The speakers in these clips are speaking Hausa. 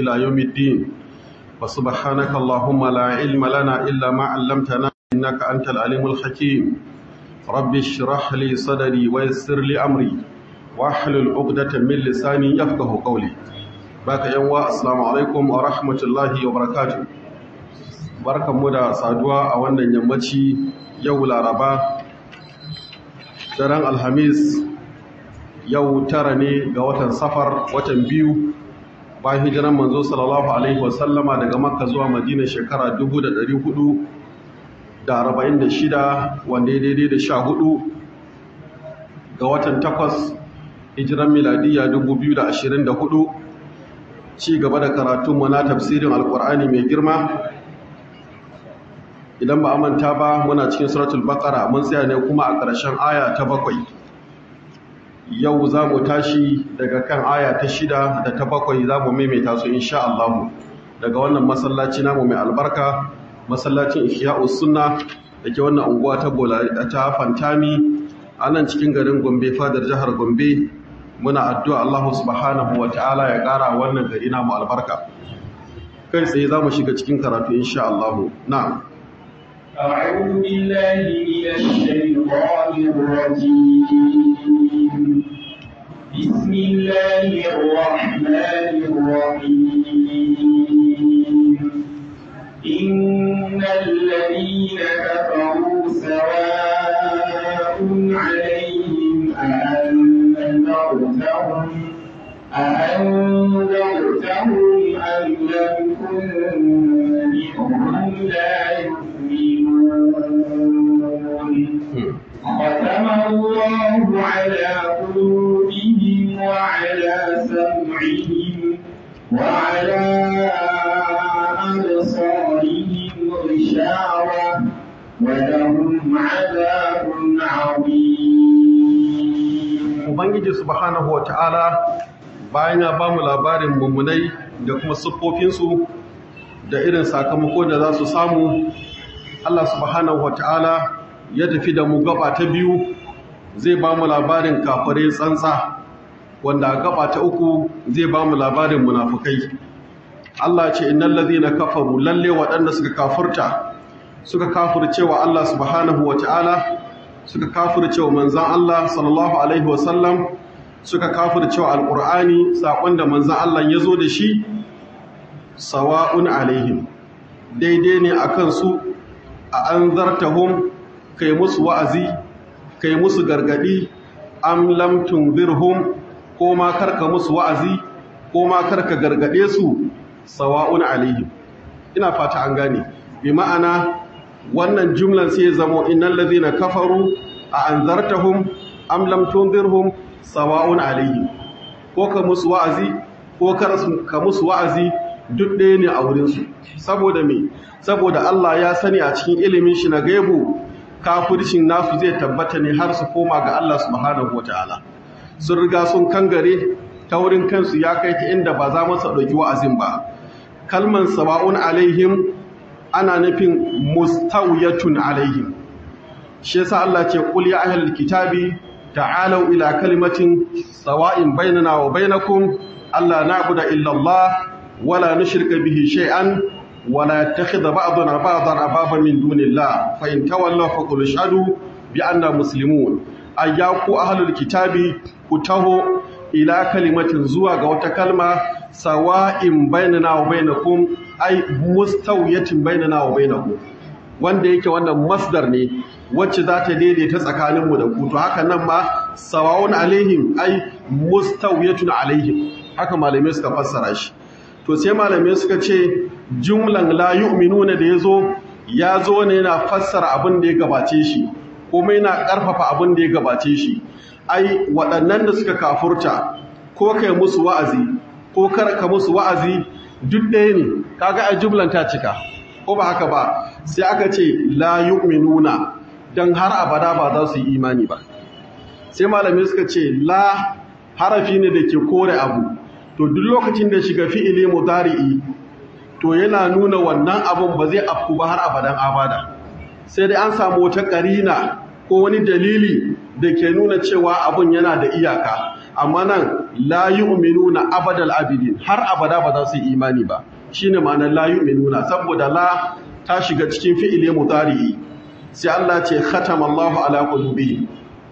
إلى يوم الدين وسبحانك اللهم لا علم لنا إلا ما علمتنا إنك أنت العليم الحكيم رب اشرح لي صدري ويسر لي أمري واحلل عقدة من لساني يفقه قولي باك يوم السلام عليكم ورحمة الله وبركاته barkan mu da saduwa a wannan yammaci yau laraba daren alhamis yau tara ne ga watan safar watan biyu bayan hijiran manzo sallallahu alaihi wasallama daga makka zuwa madina shekara 446 wanda ya daidai da sha hudu ga watan takwas hijiran miladiya 2024 ci gaba da karatunmu na tafsirin alkur'ani mai girma idan ba manta ba muna cikin suratul baqara mun tsaya ne kuma a ƙarshen aya ta bakwai yau za mu tashi daga kan aya ta shida da ta bakwai za mu maimaita su insha Allah daga wannan masallaci namu mai albarka masallacin ihya'us sunna da ke wannan unguwa ta bola ta fantami a nan cikin garin gombe fadar jihar gombe muna addu'a Allah subhanahu wa ta'ala ya ƙara wannan gari namu albarka kai tsaye za mu shiga cikin karatu insha Allah na'am أعوذ بالله من الشيطان الرجيم بسم الله الرحمن الرحيم إن الذين كفروا سواء عليهم أأنذرتهم أأنذرتهم أم لم تنذرهم لا يؤمنون ختم الله على قلوبهم وعلى سمعهم وعلى أبصارهم غشاوة ولهم عذاب عظيم Ubangiji subhanahu wa ta'ala bayan ya ba mu labarin mummunai da kuma siffofinsu da irin sakamako da za su samu, Allah subhanahu wa ta'ala ya tafi da mu gaba ta biyu zai ba mu labarin kafirai tsantsa wanda a gaba ta uku zai ba mu labarin munafukai. Allah ce innal ladhina kafaru lalle waɗanda suka kafurta suka kafurcewa Allah subhanahu wa ta'ala suka kafircewa manzan Allah sallallahu Alaihi wasallam suka kafircewa alƙur'ani saƙon da manzan Allah ya zo da shi sawa'un alaihim daidai ne a kansu a an zartahun kai musu wa'azi kai musu gargaɗi am lam tunzirhum ko ma karka musu wa'azi ko ma karka gargaɗe su sawa'un alaihim ina fata an gane bi ma'ana wannan jumlan sai zamo innal ladhina kafaru a anzartahum am lam tunzirhum sawa'un alayhi ko ka musu wa'azi ko ka musu wa'azi duk ɗaya ne a wurin su saboda me saboda Allah ya sani a cikin ilimin shi na gaibu kafircin nasu zai tabbata ne har su koma ga Allah subhanahu wataala sun riga sun kangare ta wurin kansu ya kai ta inda ba za mu ɗauki wa'azin ba kalman sawa'un alaihim ana nufin mustawiyatun alaihim shi yasa Allah ce qul ya ahlul kitabi ta'alu ila kalimatin sawa'in bainana wa bainakum alla na'budu illa Allah wala nushrika bihi shay'an wala yattakhidha ba'duna ba'dan arbaba min dunillah fa in tawallaw faqul ashhadu bi anna muslimun ayyaku ahlul kitabi ku taho ila kalimatin zuwa ga wata kalma sawa'in bainana wa bainakum ai mustawiyatin bainana wa bainakum wanda yake wannan masdar ne wacce za ta daidaita tsakaninmu da ku to haka nan ma sawa'un alaihim ai mustawiyatun alaihim haka malamai suka fassara shi to sai malamai suka ce jumlan la yu'minuna da yazo ya zo ne yana fassara abin da ya gabace shi kuma yana karfafa abin da ya gabace shi ai waɗannan da suka kafurta ko kai musu wa'azi ko kar ka musu wa'azi duk ɗaya ne kaga a jumlan ta cika ko ba haka ba sai aka ce la yu'minuna dan har abada ba za su yi imani ba sai malamai suka ce la harafi ne da ke kore abu to duk lokacin da shiga fi'ili mudari'i to yana nuna wannan abun ba zai afku ba har abadan abada sai dai an samu wata karina ko wani dalili da ke nuna cewa abun yana da iyaka amma nan la yu'minuna abadal abidin har abada ba za su yi imani ba shine ma'anar la yu'minuna saboda la ta shiga cikin fi'ile mudari'i sai Allah ce khatamallahu ala qulubihim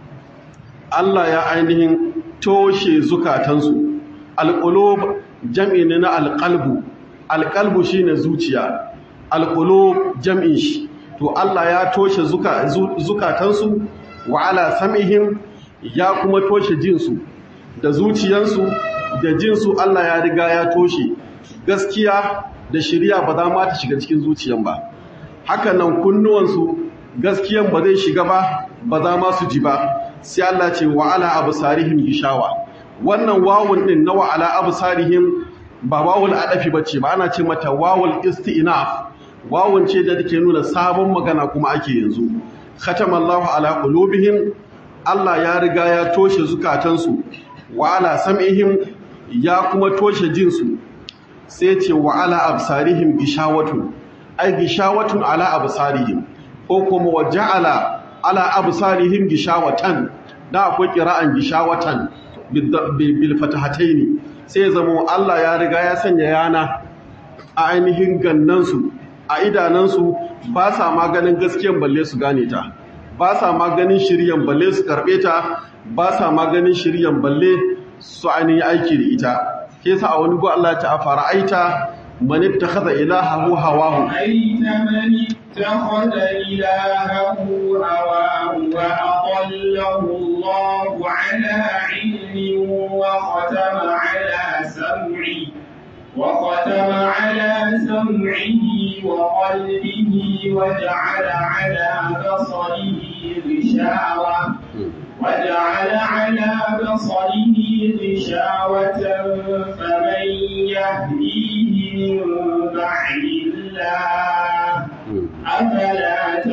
Allah ya ainihin toshe zukatansu alqulub jam'i ne na alqalbu alqalbu shine zuciya alqulub jam'in shi to Allah ya toshe zuka, zukatansu wa ala sam'ihim ya kuma toshe jinsu da zuciyansu da jinsu Allah ya riga ya toshe gaskiya da shirya ba za ma ta shiga cikin zuciyan ba haka nan kunnuwansu gaskiyan ba zai shiga ba ba za ma su ji ba sai Allah ce wa ala absarihim gishawa wannan wawun din na wa ala absarihim ba wawul adafi bace ba ana ce mata wawul isti'naf wawun ce da take nuna sabon magana kuma ake yanzu khatamallahu ala qulubihim Allah ya riga ya toshe zukatansu wa ala sam'ihim ya kuma toshe jinsu sai ce wa ala absarihim gishawatun ai gishawatun ala absarihim ko kuma wa ja'ala ala absarihim gishawatan da akwai qira'an gishawatan bil fatahataini sai zamo Allah ya riga ya sanya yana a ainihin gannansu a idanansu ba sa maganin gaskiyan balle su gane ta ba sa maganin shiryan balle su karbe ta ba sa maganin shiryan balle su ainihin aiki da ita ke sa a wani go Allah ta fara aita man ittakhadha ilahahu hawahu أرأيت من اتخذ إلهه هواه وأضله الله على علم وختم على سمعه وختم على سمعه وقلبه وجعل على بصره غشاوة وجعل على بصره غشاوة فمن يهديه من بعد الله أفلا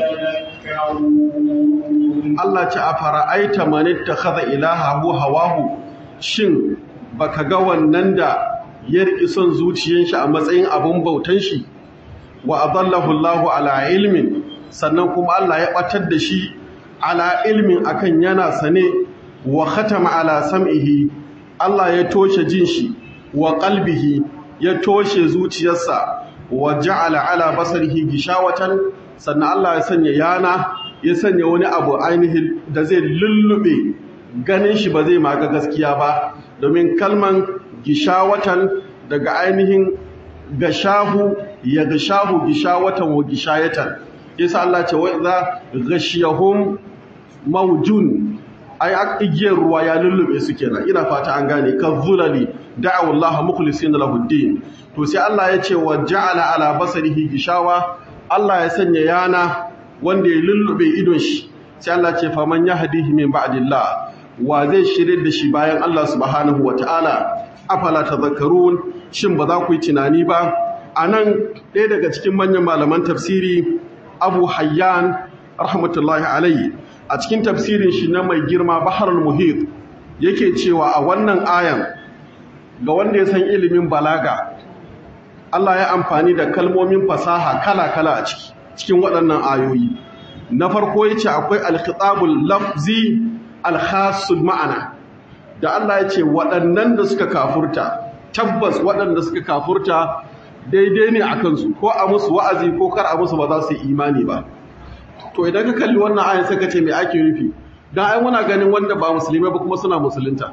تذكرون Allah ce a fara'aita man ittakhadha ilahahu hawahu shin baka ga wannan da ya riki son zuciyar shi a matsayin abun bautan shi wa adallahu Allahu ala ilmin sannan kuma Allah ya batar da shi ala ilmin akan yana sane wa khatama ala sam'ihi Allah ya toshe jin shi wa qalbihi ya toshe zuciyarsa wa ja'ala ala basarihi gishawatan sannan Allah ya sanya yana ya sanya wani abu ainihin da zai lullube ganin shi ba zai maga gaskiya ba domin kalman gishawatan daga ainihin gashahu ya gashahu gishawatan wa gishayatan yasa Allah ce wa idza ghashiyahum mawjun ai igiyar ruwa ya lullube su kenan ina fata an gane kazzulali da'u Allah mukhlisina lahu din to sai Allah ya ce wa ja'ala ala basarihi gishawa Allah ya sanya yana wanda ya lullube idon shi sai Allah ce faman yahdihi min ba'dillah wa zai shirye da shi bayan Allah subhanahu wataala afala tadhakkarun shin ba za ku yi tunani ba anan ɗaya daga cikin manyan malaman tafsiri Abu Hayyan rahmatullahi alayhi a cikin tafsirin shi na mai girma Baharul Muhit yake cewa a wannan ayan ga wanda ya san ilimin balaga Allah ya amfani da kalmomin fasaha kala-kala a ciki cikin waɗannan ayoyi na farko yace akwai al-khitabul lafzi al-khassul ma'ana da Allah ya ce waɗannan da suka kafurta tabbas waɗanda suka kafurta daidai ne a kansu ko a musu wa'azi ko kar a musu ba za su yi imani ba to idan ka kalli wannan ayan sai ka ce me ake nufi dan ai muna ganin wanda ba musulmai ba kuma suna musulunta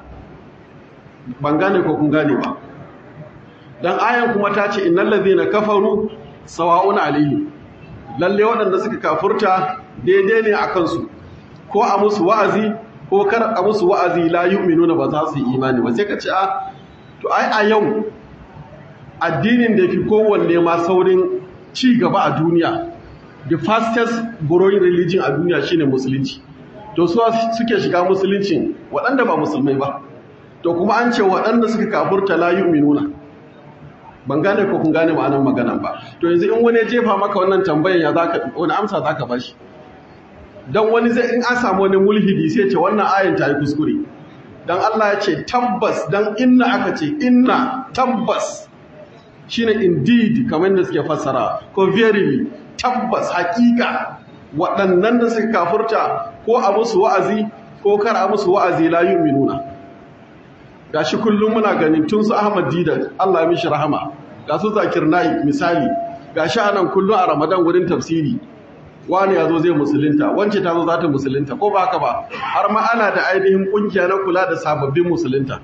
ban gane ko kun gane ba dan ayan kuma ta ce innal ladhina kafaru sawa'un alaihim lalle waɗanda suka kafurta daidai ne a kansu ko a musu wa'azi ko kar a musu wa'azi la yu'minuna ba za su yi imani ba sai ka ce a to ai a yau addinin da fi kowanne ma saurin ci gaba a duniya the fastest growing religion a duniya shine musulunci to su suke shiga musuluncin waɗanda ba musulmai ba to kuma an ce waɗanda suka kafurta la yu'minuna ban gane ko kun gane ma'anar magana ba to yanzu in wani jefa maka wannan tambayan ya zaka wani amsa zaka bashi dan wani zai in an samu wani mulhidi sai ce wannan ayin ta yi kuskure dan Allah ya ce tabbas dan inna aka ce inna tabbas shine indeed kamar da suke fassara ko verily tabbas hakika waɗannan da suka kafurta ko a musu wa'azi ko kar a musu wa'azi la yu'minuna gashi kullum muna ganin tun su Ahmad Didat Allah ya mishi rahama ga su Zakir Naik misali gashi anan kullum a Ramadan wurin tafsiri wani ya zo zai musulunta wance ta zo za ta musulunta ko ba haka ba har ma ana da ainihin kungiya na kula da sababbin musulunta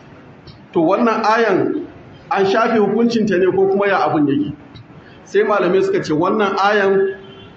to wannan ayan an shafe hukuncinta ne ko kuma ya abin yake sai malamai suka ce wannan ayan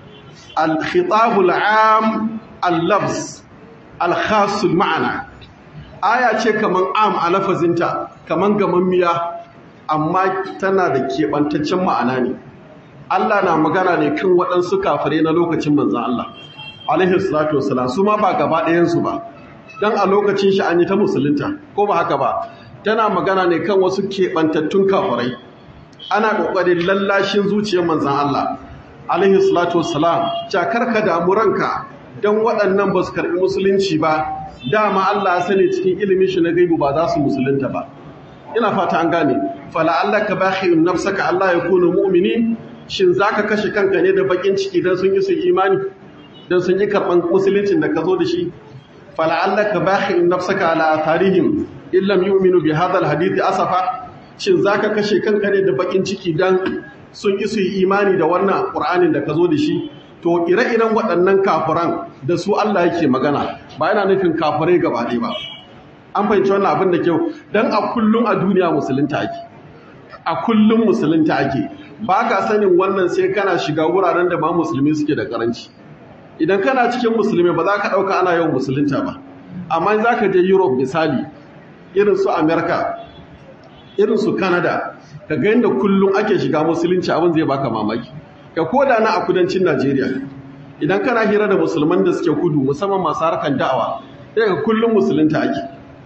al-khitabul am al-lafz al-khasul ma'ana aya ce kaman am a lafazinta kaman gamammiya amma tana da keɓantaccen ma'ana ne Allah na magana ne kan waɗansu kafare na lokacin manzan Allah alaihi salatu wassalam su ma ba gaba ɗayansu ba dan a lokacin shi an yi ta musulunta ko ba haka ba tana magana ne kan wasu keɓantattun kafirai ana ƙoƙarin lallashin zuciyar manzan Allah alaihi salatu wassalam cakar ka damu ranka don waɗannan ba su karɓi musulunci ba dama Allah ya sani cikin ilimin shi na gaibu ba za su musulunta ba ina fata an gane fala Allah ka bakhi'un nafsaka Allah ya kunu mu'mini shin zaka kashe kanka ne da bakin ciki dan sun yi su imani dan sun yi karɓan musuluncin da ka zo da shi fala Allah ka bakhi'un nafsaka ala atharihim illam yu'minu bi hadha alhadith asafa shin zaka kashe kanka ne da bakin ciki dan sun ki su yi imani da wannan qur'anin da ka zo da shi to ire-iren waɗannan kafiran da su Allah yake magana ba yana nufin kafirai gaba ɗaya ba an fahimci wannan abin da kyau dan a kullum a duniya musulunta ake a kullum musulunta ake ba ka sanin wannan sai kana shiga wuraren da ba musulmi suke da karanci idan kana cikin musulmi ba za ka ɗauka ana yawan musulunta ba amma za ka je europe misali irin su Amerika, irin su Canada, ka ga yadda kullum ake shiga musulunci abin zai baka mamaki. Ka koda na a kudancin Najeriya. Idan kana hira da musulman da suke kudu musamman masu harkan da'awa, sai ka kullum musulunta ake.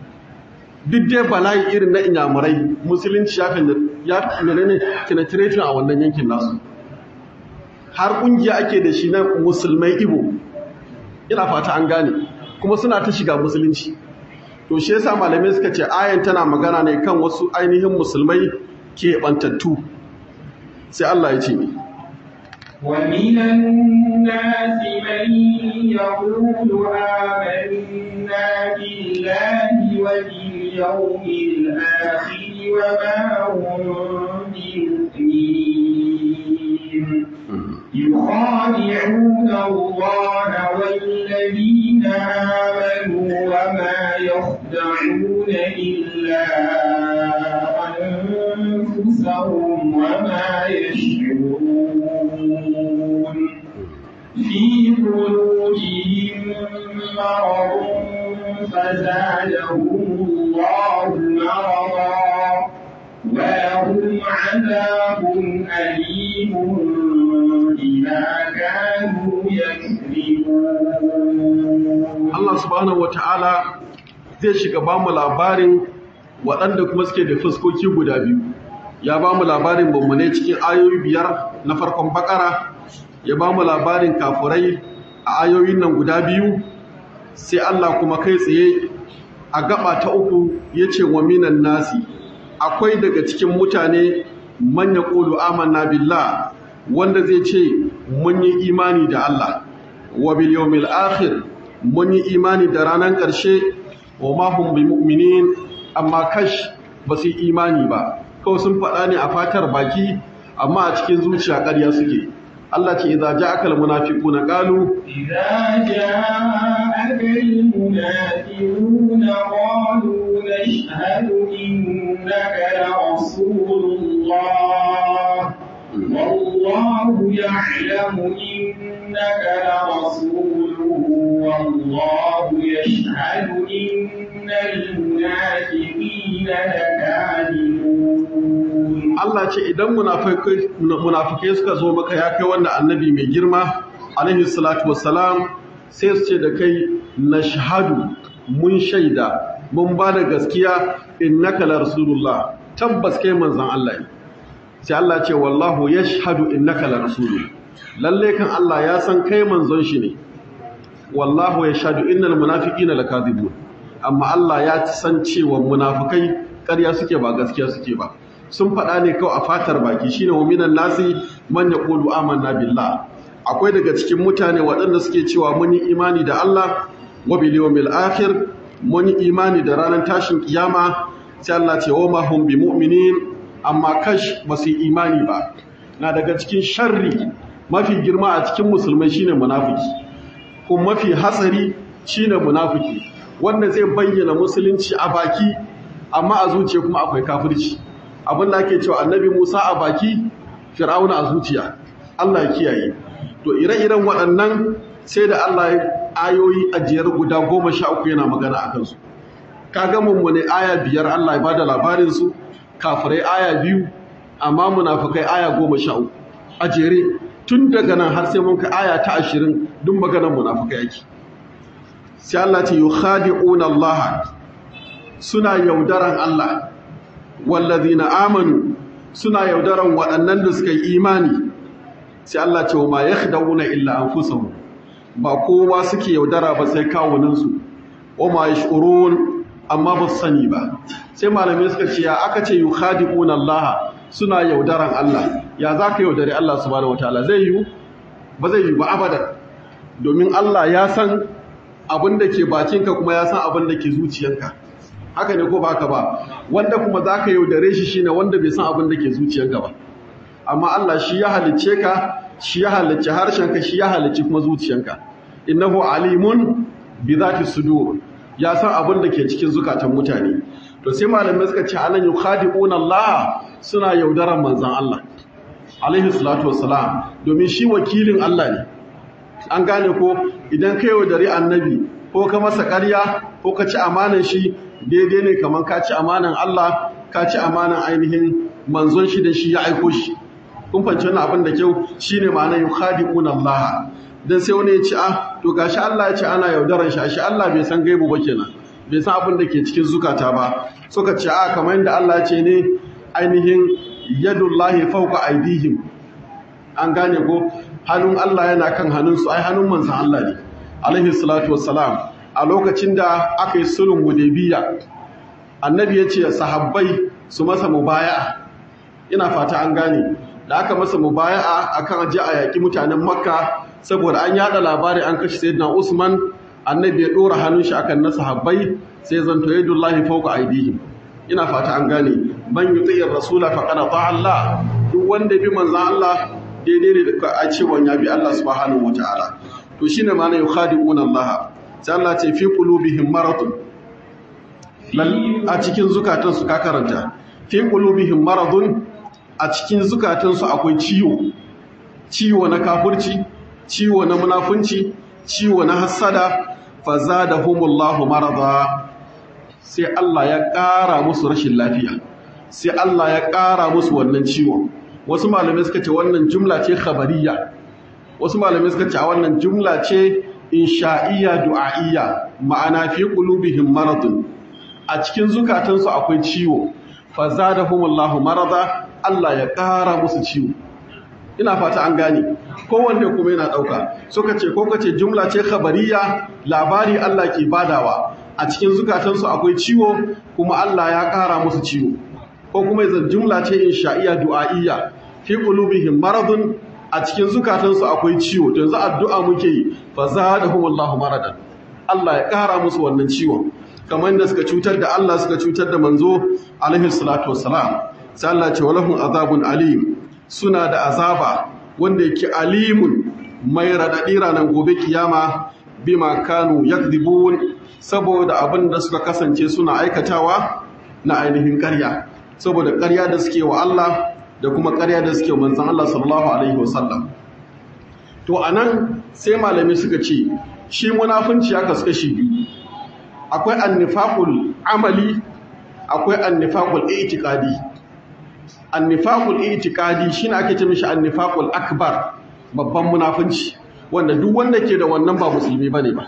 Duk dai bala'i irin na inyamurai, musulunci ya ya ne penetrating a wannan yankin nasu. Har kungiya ake da shi na musulmai Igbo. Ina fata an gane, kuma suna ta shiga musulunci. to shi yasa malamai suka ce ayan tana magana ne kan wasu ainihin musulmai ke bantattu sai Allah ya ce ni ومن الناس من يقول آمنا بالله وباليوم الآخر وما هم بمؤمنين يخادعون الله والذين آمنوا وما يخدعون إلا أنفسهم وما يشعرون في قلوبهم مرض فزادهم الله مرضا ولهم عذاب أليم بما كانوا يكذبون Allah subhanahu wata'ala zai shiga ba mu labarin waɗanda kuma suke da fuskoki guda biyu ya ba mu labarin mummune cikin ayoyi biyar na farkon bakara ya ba mu labarin kafurai a ayoyin nan guda biyu sai Allah kuma kai tsaye a gaba ta uku ya ce wa minan nasi akwai daga cikin mutane manya ƙulu amanna billah wanda zai ce mun yi imani da Allah wa bil yawmil akhir mun yi imani da ranar ƙarshe wa ma hum bi mu'minin amma kash ba su yi imani ba kawai sun faɗa ne a fatar baki amma a cikin zuciya ƙarya suke Allah ce idza ja'aka al munafiquna qalu إذا جاءك المنافقون قالوا نشهد إنك لرسول الله والله يعلم إنك لرسوله والله يشهد إن المنافقين لكاذبون Allah ce idan munafikai munafikai suka zo maka ya kai wanda annabi mai girma alaihi salatu wassalam sai su ce da kai nashhadu mun shaida mun ba da gaskiya innaka la rasulullah tabbas kai manzon Allah ne sai Allah ce wallahu yashhadu innaka la rasulu lalle kan Allah ya san kai manzon shi ne wallahu yashhadu innal munafiqina lakadibun amma Allah ya san cewa munafikai ƙarya suke ba gaskiya suke ba sun faɗa ne kawai a fatar baki shine wa minan nasi man yaqulu amanna billah akwai daga cikin mutane waɗanda suke cewa mun yi imani da Allah wa bil yawmil akhir mun yi imani da ranar tashin kiyama sai Allah ce wa mahum bi mu'minin amma kash ba su yi imani ba na daga cikin sharri mafi girma a cikin musulmai shine munafiki kuma mafi hatsari shine munafiki wanda zai bayyana musulunci a baki amma a zuciya kuma akwai kafirci abin da ake cewa annabi Musa a baki Fir'auna a zuciya Allah ya kiyaye to ire-iren waɗannan sai da Allah ya ayoyi ajiyar guda goma sha uku yana magana a kansu kaga mummune aya biyar Allah ya bada labarin su kafirai aya biyu amma munafikai aya goma sha uku a jere tun daga nan har sai mun ka aya ta ashirin duk maganar munafikai yake sai Allah ce yukhadi'una Allah suna yaudaran Allah wallazina amanu suna yaudaran waɗannan da suka yi imani sai Allah ce wa ma yakhda'una illa anfusahum ba kowa suke yaudara ba sai kawunansu wa ma yash'urun amma ba su sani ba sai malamai suka ce ya aka ce yukhadi'una Allah suna yaudaran Allah ya zaka yaudari Allah subhanahu wataala zai yi ba zai yi ba abadan domin Allah ya san abin da ke bakinka kuma ya san abin da ke zuciyanka haka ne ko ba haka ba wanda kuma zaka yaudare shi shine wanda bai san abin da ke zuciyanka ba amma Allah shi ya halicce ka shi ya halicci harshenka shi ya halicci kuma zuciyanka innahu alimun bi zati sudur ya san abin da ke cikin zukatan mutane to sai malamai suka ce anan yukhadi'una Allah suna yaudaran manzon Allah alaihi salatu wassalam domin shi wakilin Allah ne an gane ko idan ka yaudari annabi ko ka masa ƙarya ko ka ci amanan shi daidai ne kamar ka ci amanan Allah ka ci amanan ainihin manzon shi da shi ya aiko shi kun fahimci wannan abin da kyau shine ma'anar yukhadi'una Allah dan sai wani ya ci ah to gashi Allah ya ce ana yaudaran shi shi Allah bai san gaibu ba kenan bai san abin da ke cikin zukata ba suka ce a kamar yadda Allah ya ce ne ainihin yadullahi fawqa aydihim an gane ko hannun Allah yana kan hannunsu ai hannun manzon Allah ne alaihi salatu wassalam a lokacin da aka yi sulhun hudaybiya annabi ya ce sahabbai su masa mubaya'a ina fata an gane da aka masa mubaya'a akan aje a yaki mutanen makka saboda an yada labari an kashe sayyidina usman annabi ya dora hannun shi akan na sahabbai sai zanto yadullahi fawqa aydihim ina fata an gane man yuti'ir rasula faqad ta'a Allah duk wanda bi manzon Allah daidai ne da a cewa ya bi Allah subhanahu wataala to shine ma'ana yukhadi'una Allah sai Allah ce fi qulubihim maradun a cikin zukatansu ka karanta fi qulubihim maradun a cikin zukatansu akwai ciwo ciwo na kafirci ciwo na munafunci ciwo na hassada fazadahumullahu marada sai Allah ya ƙara musu rashin lafiya sai Allah ya ƙara musu wannan ciwon wasu malamai suka ce wannan jumla ce khabariya wasu malamai suka ce a wannan jumla ce insha'iyya du'a'iyya ma'ana fi qulubihim maradun a cikin zukatansu akwai ciwo fazadahumullahu marada Allah ya ƙara musu ciwo ina fata an gane kowanne kuma yana ɗauka suka ce ko kace jumla ce khabariya labari Allah ke badawa a cikin zukatansu akwai ciwo kuma Allah ya ƙara musu ciwo ko kuma yanzu jumla ce insha'iyya du'a'iyya fi qulubihim maradun a cikin zukatansu akwai ciwo to yanzu addu'a muke yi fa zadahumullahu maradan Allah ya ƙara musu wannan ciwon kamar yadda suka cutar da Allah suka cutar da manzo alaihi salatu wassalam sai Allah ce walahum azabun alim suna da azaba wanda yake alimun mai radadi ranar gobe kiyama bima kanu yakdibun saboda abin da suka kasance suna aikatawa na ainihin ƙarya saboda ƙarya da suke wa Allah da kuma ƙarya da suke wa manzon Allah sallallahu alaihi wasallam to anan sai malami suka ce shi munafunci aka suka shi biyu akwai annifaqul amali akwai annifaqul i'tiqadi annifaqul i'tiqadi shine ake ce mishi annifaqul akbar babban munafunci wanda duk wanda ke da wannan ba musulmi bane ba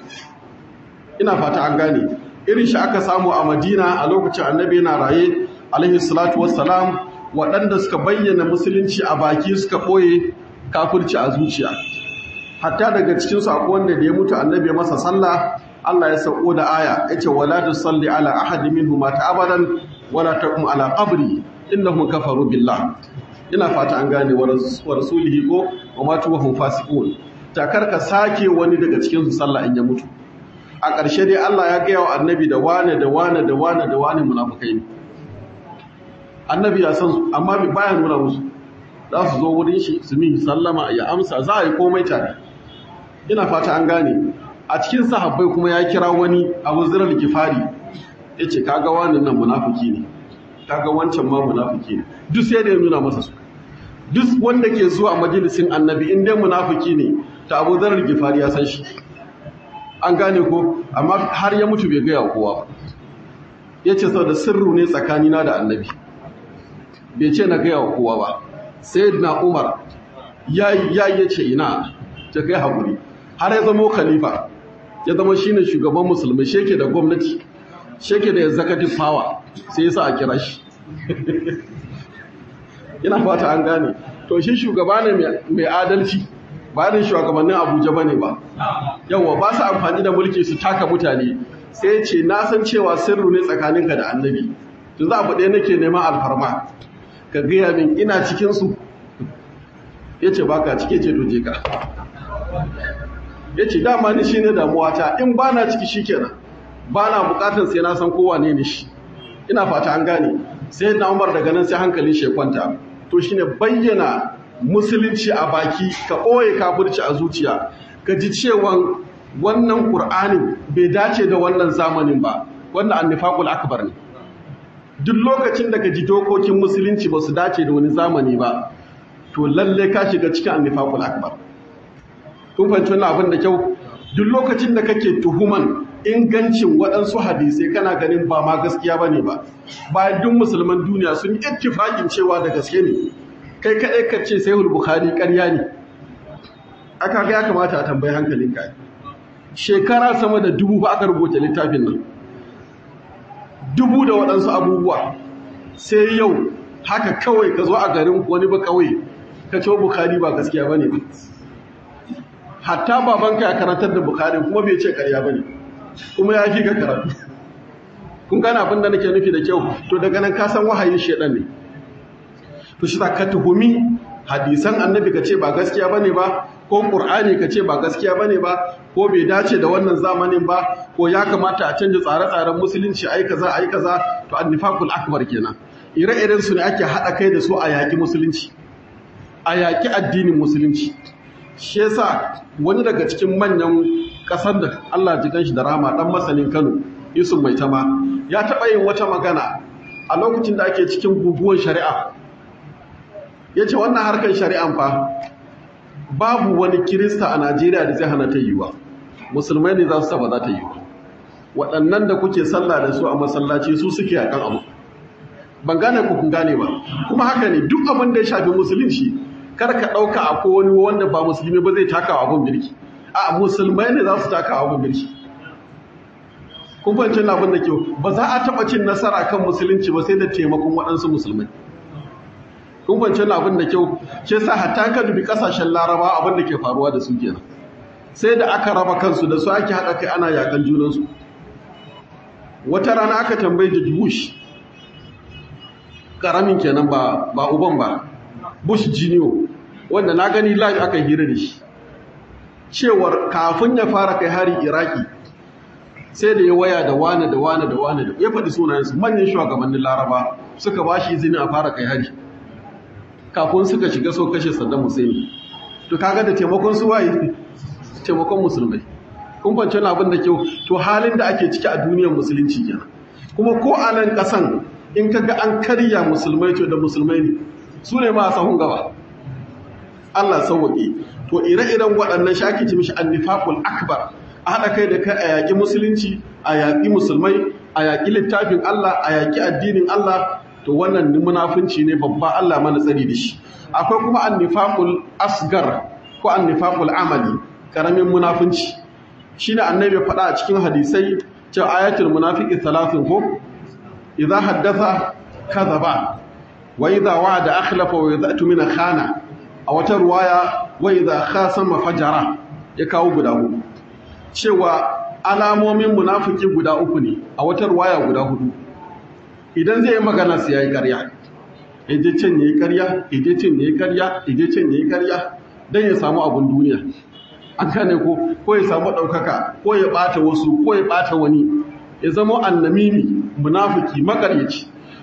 ina fata an gane irin shi aka samu a Madina a lokacin Annabi yana raye alaihi salatu wassalam waɗanda suka bayyana musulunci a baki suka ɓoye kafirci a zuciya hatta daga cikin su akwai wanda da ya mutu Annabi masa sallah Allah ya sauko da aya yace wala tusalli ala ahadin minhum mata abadan wala taqum ala qabri innahum kafaru billah ina fata an gane wa rasulihi ko wa matu wa hum fasiqun takar ka sake wani daga cikin su sallah in ya mutu a ƙarshe dai Allah ya gaya wa annabi da wane da wane da wane da wane munafukai ne annabi ya san su amma bai baya nuna musu za su zo wurin shi su mi sallama ya amsa za a yi komai tare ina fata an gane a cikin sahabbai kuma ya kira wani abu zirar gifari ya ce kaga wani nan munafiki ne kaga wancan ma munafiki ne duk sai da ya nuna masa su duk wanda ke zuwa majalisin annabi in dai munafiki ne ta abu zirar gifari ya san shi an gane ko amma har ya mutu bai gaya kowa ba ya ce sau da sirru ne tsakanina da annabi bai ce na gaya kowa ba sai na umar ya yi ce ina ta kai haƙuri har ya zama khalifa ya zama shine shugaban musulmi sheke da gwamnati sheke da executive power sai yasa a kira shi ina fata an gane to shi shugaba ne mai adalci ba da shugabannin abuja ba ne ba yawwa ba su amfani da mulki su taka mutane sai ce na san cewa sirru ne tsakaninka da annabi to za a faɗe nake neman alfarma ka gaya min ina cikinsu ya ce ba ka cike ce doje ka ya ce dama ni shi ne damuwata in ba na ciki shi kenan ba na bukatar sai na san kowa ne shi ina fata an gane sai na umar daga nan sai hankali shi kwanta to shine bayyana musulunci a baki ka ɓoye kafirci a zuciya ka ji cewa wannan ƙur'anin bai dace da wannan zamanin ba wannan annifaqul akbar ne duk lokacin da ka ji dokokin musulunci ba su dace da wani zamani ba to lalle ka shiga cikin annifaqul akbar kun fahimci wannan abin da kyau duk lokacin da kake tuhuman ingancin waɗansu hadisai kana ganin ba ma gaskiya bane ba bayan duk musulman duniya sun yi ittifaqin cewa da gaske ne kai kaɗai ka ce sai bukhari ƙarya ne aka ga ya kamata a tambayi hankalinka shekara sama da dubu ba aka rubuta littafin nan dubu da waɗansu abubuwa sai yau haka kawai ka zo a garin wani ba kawai ka ce bukhari ba gaskiya ba ne hatta babanka ya karantar da bukhari kuma bai ce karya ba ne kuma ya fi ka karatu kun gane abin da nake nufi da kyau to daga nan ka san wahayin shedan ne to shi ka tuhumi hadisan annabi ka ce ba gaskiya bane ba ko qur'ani ka ce ba gaskiya bane ba ko bai dace da wannan zamanin ba ko ya kamata a canja tsare-tsaren musulunci ai kaza ai kaza to annifaqul akbar kenan ire-iren su ne ake hada kai da su a yaki musulunci a yaki addinin musulunci shi yasa wani daga cikin manyan kasar da Allah ji shi da rama dan masanin Kano Yusuf Maitama ya taɓa yin wata magana a lokacin da ake cikin guguwar shari'a ya ce wannan harkar shari'an fa babu wani kirista a najeriya da zai hana ta yiwa musulmai ne za su saba za ta yiwa waɗannan da kuke sallah da su a masallaci su suke yakan abu ban gane ku kun gane ba kuma haka ne duk abin da ya shafi musulunci kar ka ɗauka a ko wani wanda ba musulmi ba zai taka abin birki a musulmai ne za su taka abin birki kun fahimci abin da kyau ba za a taɓa cin nasara kan musulunci ba sai da taimakon waɗansu musulmai kun fahimci abin da kyau ke sa hatta ka dubi kasashen laraba abin da ke faruwa da su kenan sai da aka raba kansu da su ake haɗa kai ana yakan junansu wata rana aka tambayi da bush karamin kenan ba ba uban ba bush jiniyo wanda na gani live aka hira da shi cewar kafin ya fara kai hari iraki sai da ya waya da wane da wane da wane da ya faɗi sunayensu manyan shugabannin laraba suka ba shi izini a fara kai hari kafin suka shiga so kashe Saddam Hussein to kaga da taimakon su waye taimakon musulmai kun fance na abin da kyau to halin da ake ciki a duniyar musulunci kenan kuma ko a nan kasan in kaga an karya musulmai to da musulmai ne su ne ma sahun gaba Allah sauwaƙe to ire-iren waɗannan shaki ci mishi annifaqul akbar a haɗa kai da kai a yaƙi musulunci a yaƙi musulmai a yaƙi littafin Allah a yaƙi addinin Allah to wannan munafunci ne babba Allah mana tsari da shi akwai kuma annifaqul asgar ko annifaqul amali karamin munafunci shine annabi faɗa a cikin hadisai cewa ayatul munafiqi thalathun ko idza haddatha kadhaba wa idza wa'ada akhlafa wa idza tumina khana a wata ruwaya wa idza khasama fajara ya kawo guda hudu cewa alamomin munafiki guda uku ne a wata ruwaya guda hudu idan zai yi magana su ya yi karya ije can ya yi karya ije can ya yi karya ije can ya yi karya don ya samu abin duniya an gane ko ko ya samu ɗaukaka ko ya ɓata wasu ko ya ɓata wani ya zama annamimi munafiki makaryaci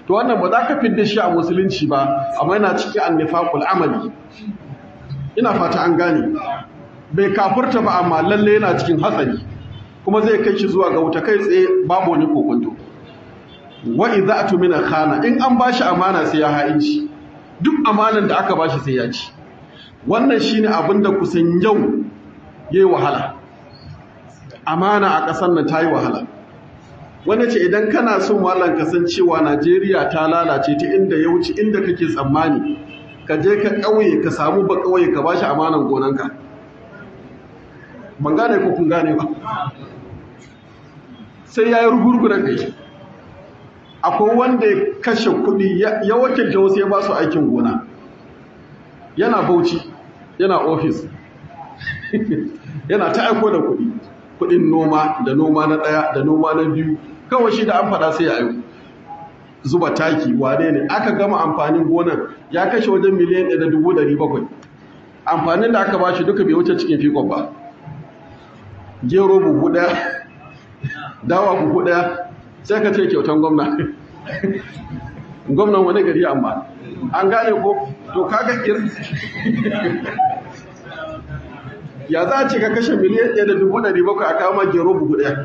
to wannan ba za ka fidda shi a musulunci ba amma yana cikin annifaqul amali ina fata an gane bai kafurta ba amma lalle yana cikin hatsari kuma zai kai shi zuwa ga wuta kai tsaye babu wani kokonto wa idza min khana in an bashi amana sai ya ha'inci duk amanan da aka bashi sai ya ci wannan shine abin da kusan yau yayi wahala amana a ƙasar nan ta yi wahala wanda ce idan kana son wallan kasancewa Najeriya ta lalace ta inda ya wuce inda kake tsammani ka je ka ƙauye ka samu ba ƙauye ka bashi amanan gonanka ban gane ko kun gane ba sai ya yi rugurguren kai akwai wanda ya kashe kuɗi ya wakilta wasu ya ba su aikin gona yana bauchi yana ofis yana ta aiko da kuɗi kuɗin noma da noma na ɗaya da noma na biyu kawai shi da an faɗa sai ya aiko zuba taki wane ne aka gama amfanin gonar ya kashe wajen miliyan ɗaya da dubu ɗari bakwai amfanin da aka ba shi duka bai wuce cikin fikon ba gero buhu ɗaya dawa buhu ɗaya sai ka ce kyautan gwamna gwamnan wani gari amma an gane ko to kaga ya za a ce ka kashe miliyan ɗaya da dubu ɗari bakwai a kawo gero buhu ɗaya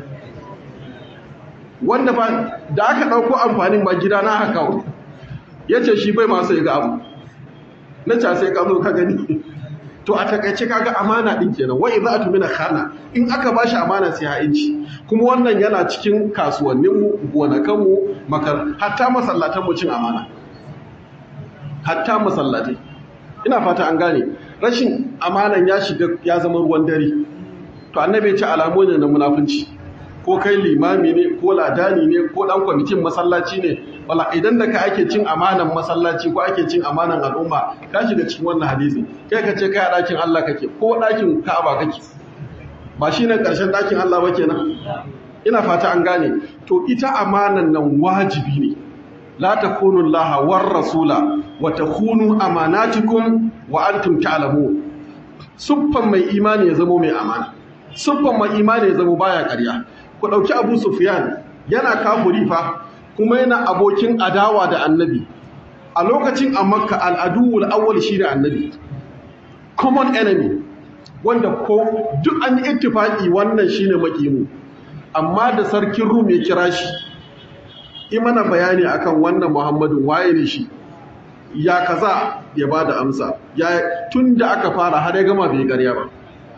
wanda ba da aka ɗauko amfanin ba gida na haka kawo ya ce shi bai masu ya ga abu na ca sai ka zo ka gani to a takaice kaga amana din kenan wa idza atmina khana in aka bashi amana sai ha'inci kuma wannan yana cikin kasuwannin mu gonakan mu makar hatta masallatan mu cin amana hatta masallatai ina fata an gane rashin amanan ya shiga ya zama ruwan dare to annabi ya ce alamu ne na munafunci ko kai limami ne ko ladani ne ko dan kwamitin masallaci ne wala idan da ka ake cin amanan masallaci ko ake cin amanan al'umma ka shiga cikin wannan hadisi kai ka ce kai a dakin Allah kake ko dakin Ka'aba kake ba shine karshen dakin Allah ba kenan ina fata an gane to ita amanan nan wajibi ne la takunu Allah war rasula wa takunu amanatikum wa antum ta'lamun suffan mai imani ya zamo mai amana suffan mai imani ya zamo baya ƙarya ku ɗauki abu sufyan yana kafuri fa kuma yana abokin adawa da annabi a lokacin a makka al'aduwul awwal shi da annabi common enemy wanda ko duk an yi ittifaki wannan shine makimu amma da sarkin rum ya kira shi imana bayani akan wannan muhammadin waye ne shi ya kaza ya ba da amsa ya tun da aka fara har ya gama bai ƙarya ba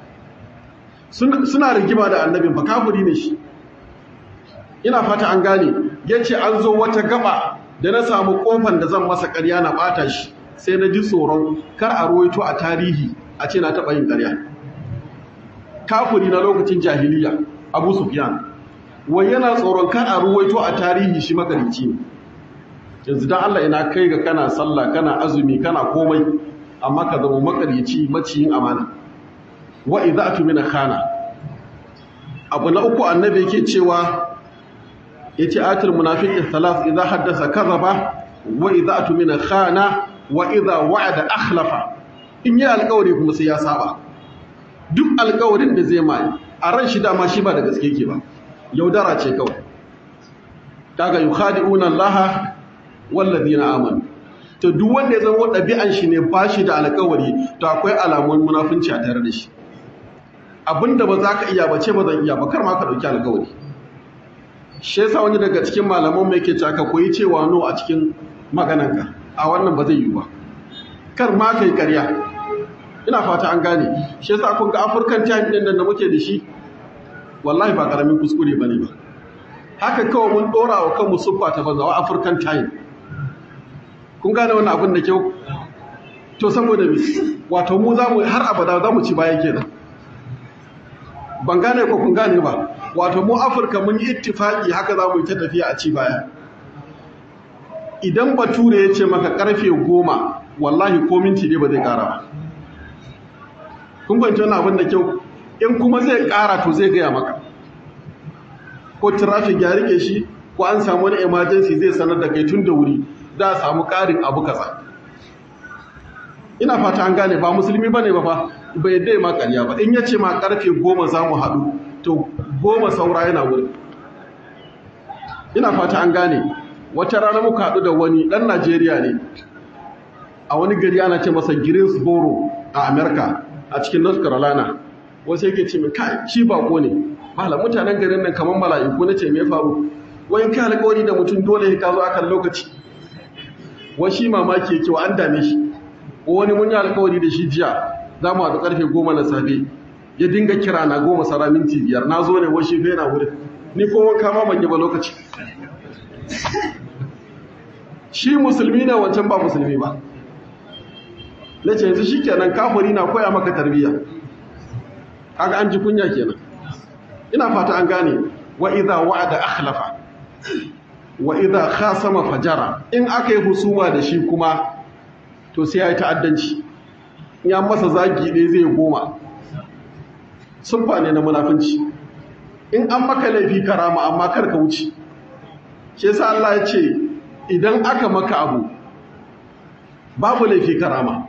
suna rigima da annabin fa kafiri ne shi ina fata an gane ya ce an zo wata gaba da na samu kofan da zan masa ƙarya na ɓata shi sai na ji tsoron kar a ruwaito a tarihi a ce na taɓa yin ƙarya kafiri na lokacin jahiliya abu sufyan wai yana tsoron kar a ruwaito a tarihi shi makarici ne yanzu dan Allah ina kai ga kana sallah kana azumi kana komai amma ka zama makarici maciyin amana wa idza atmina khana abu na uku annabi yake cewa yace atul munafiqi thalath idza haddasa kadhaba wa idza atmina khana wa idza wa'ada akhlafa in yi alƙawari kuma sai ya saba duk alƙawarin da zai mai a ran shi dama shi ba da gaske ke ba yaudara ce kawai kaga yukhadi'una Allah walladhina amanu to duk wanda ya zama ɗabi'an shi ne ba shi da alƙawari to akwai alamun munafunci a tare da shi abinda ba za ka iya ba ce ba zan iya ba kar ma ka ɗauki alƙawari shi yasa wani daga cikin malaman mai ke ka koyi cewa no a cikin maganarka a wannan ba zai yi ba kar ma kai ƙarya ina fata an gane shi yasa kun ga African time din da muke da shi wallahi ba karamin kuskure bane ba haka kawai mun dora wa kanmu suffa ta banza wa African time kun gane wannan abin da kyau to saboda me wato mu za mu har abada za mu ci baya kenan ban gane ko kun gane ba wato mu afirka mun yi ittifaki haka za mu yi ta tafiya a ci baya idan bature ya ce maka karfe goma wallahi ko minti ne ba zai kara ba kun kwanci wani abin da kyau in kuma zai kara to zai gaya maka ko traffic ya rike shi ko an samu wani emergency zai sanar da kai tun da wuri za a samu ƙarin abu kaza ina fata an gane ba musulmi ba ne ba fa bai dai ma ƙarya ba in ya ce ma ƙarfe goma za mu haɗu to goma saura yana wuri ina fata an gane wata rana muka haɗu da wani ɗan najeriya ne a wani gari ana ce masa greensboro a america a cikin north carolina wasu yake ce min kai shi bako ne malam mutanen garin nan kamar mala'iku na ce me faru wai kai alƙawari da mutum dole ka zo akan lokaci wai shi mamaki yake wa an dame shi wani mun yi alƙawari da shi jiya za mu haɗu ƙarfe goma na safe ya dinga kira na goma sara minti biyar na zo ne wai shi fa yana wurin ni ko wanka ma ban yi ba lokaci shi musulmi ne wancan ba musulmi ba na ce yanzu shi kenan kafiri na koya maka tarbiyya kaga an ji kunya kenan ina fata an gane wa idza wa'ada akhlafa wa idza khasama fajara in aka yi husuma da shi kuma to sai yayi ta'addanci ya masa zagi ne zai goma sunfa ne na munafinci in an maka laifi karama amma kar ka wuce shi yasa Allah ya ce idan aka maka abu babu laifi karama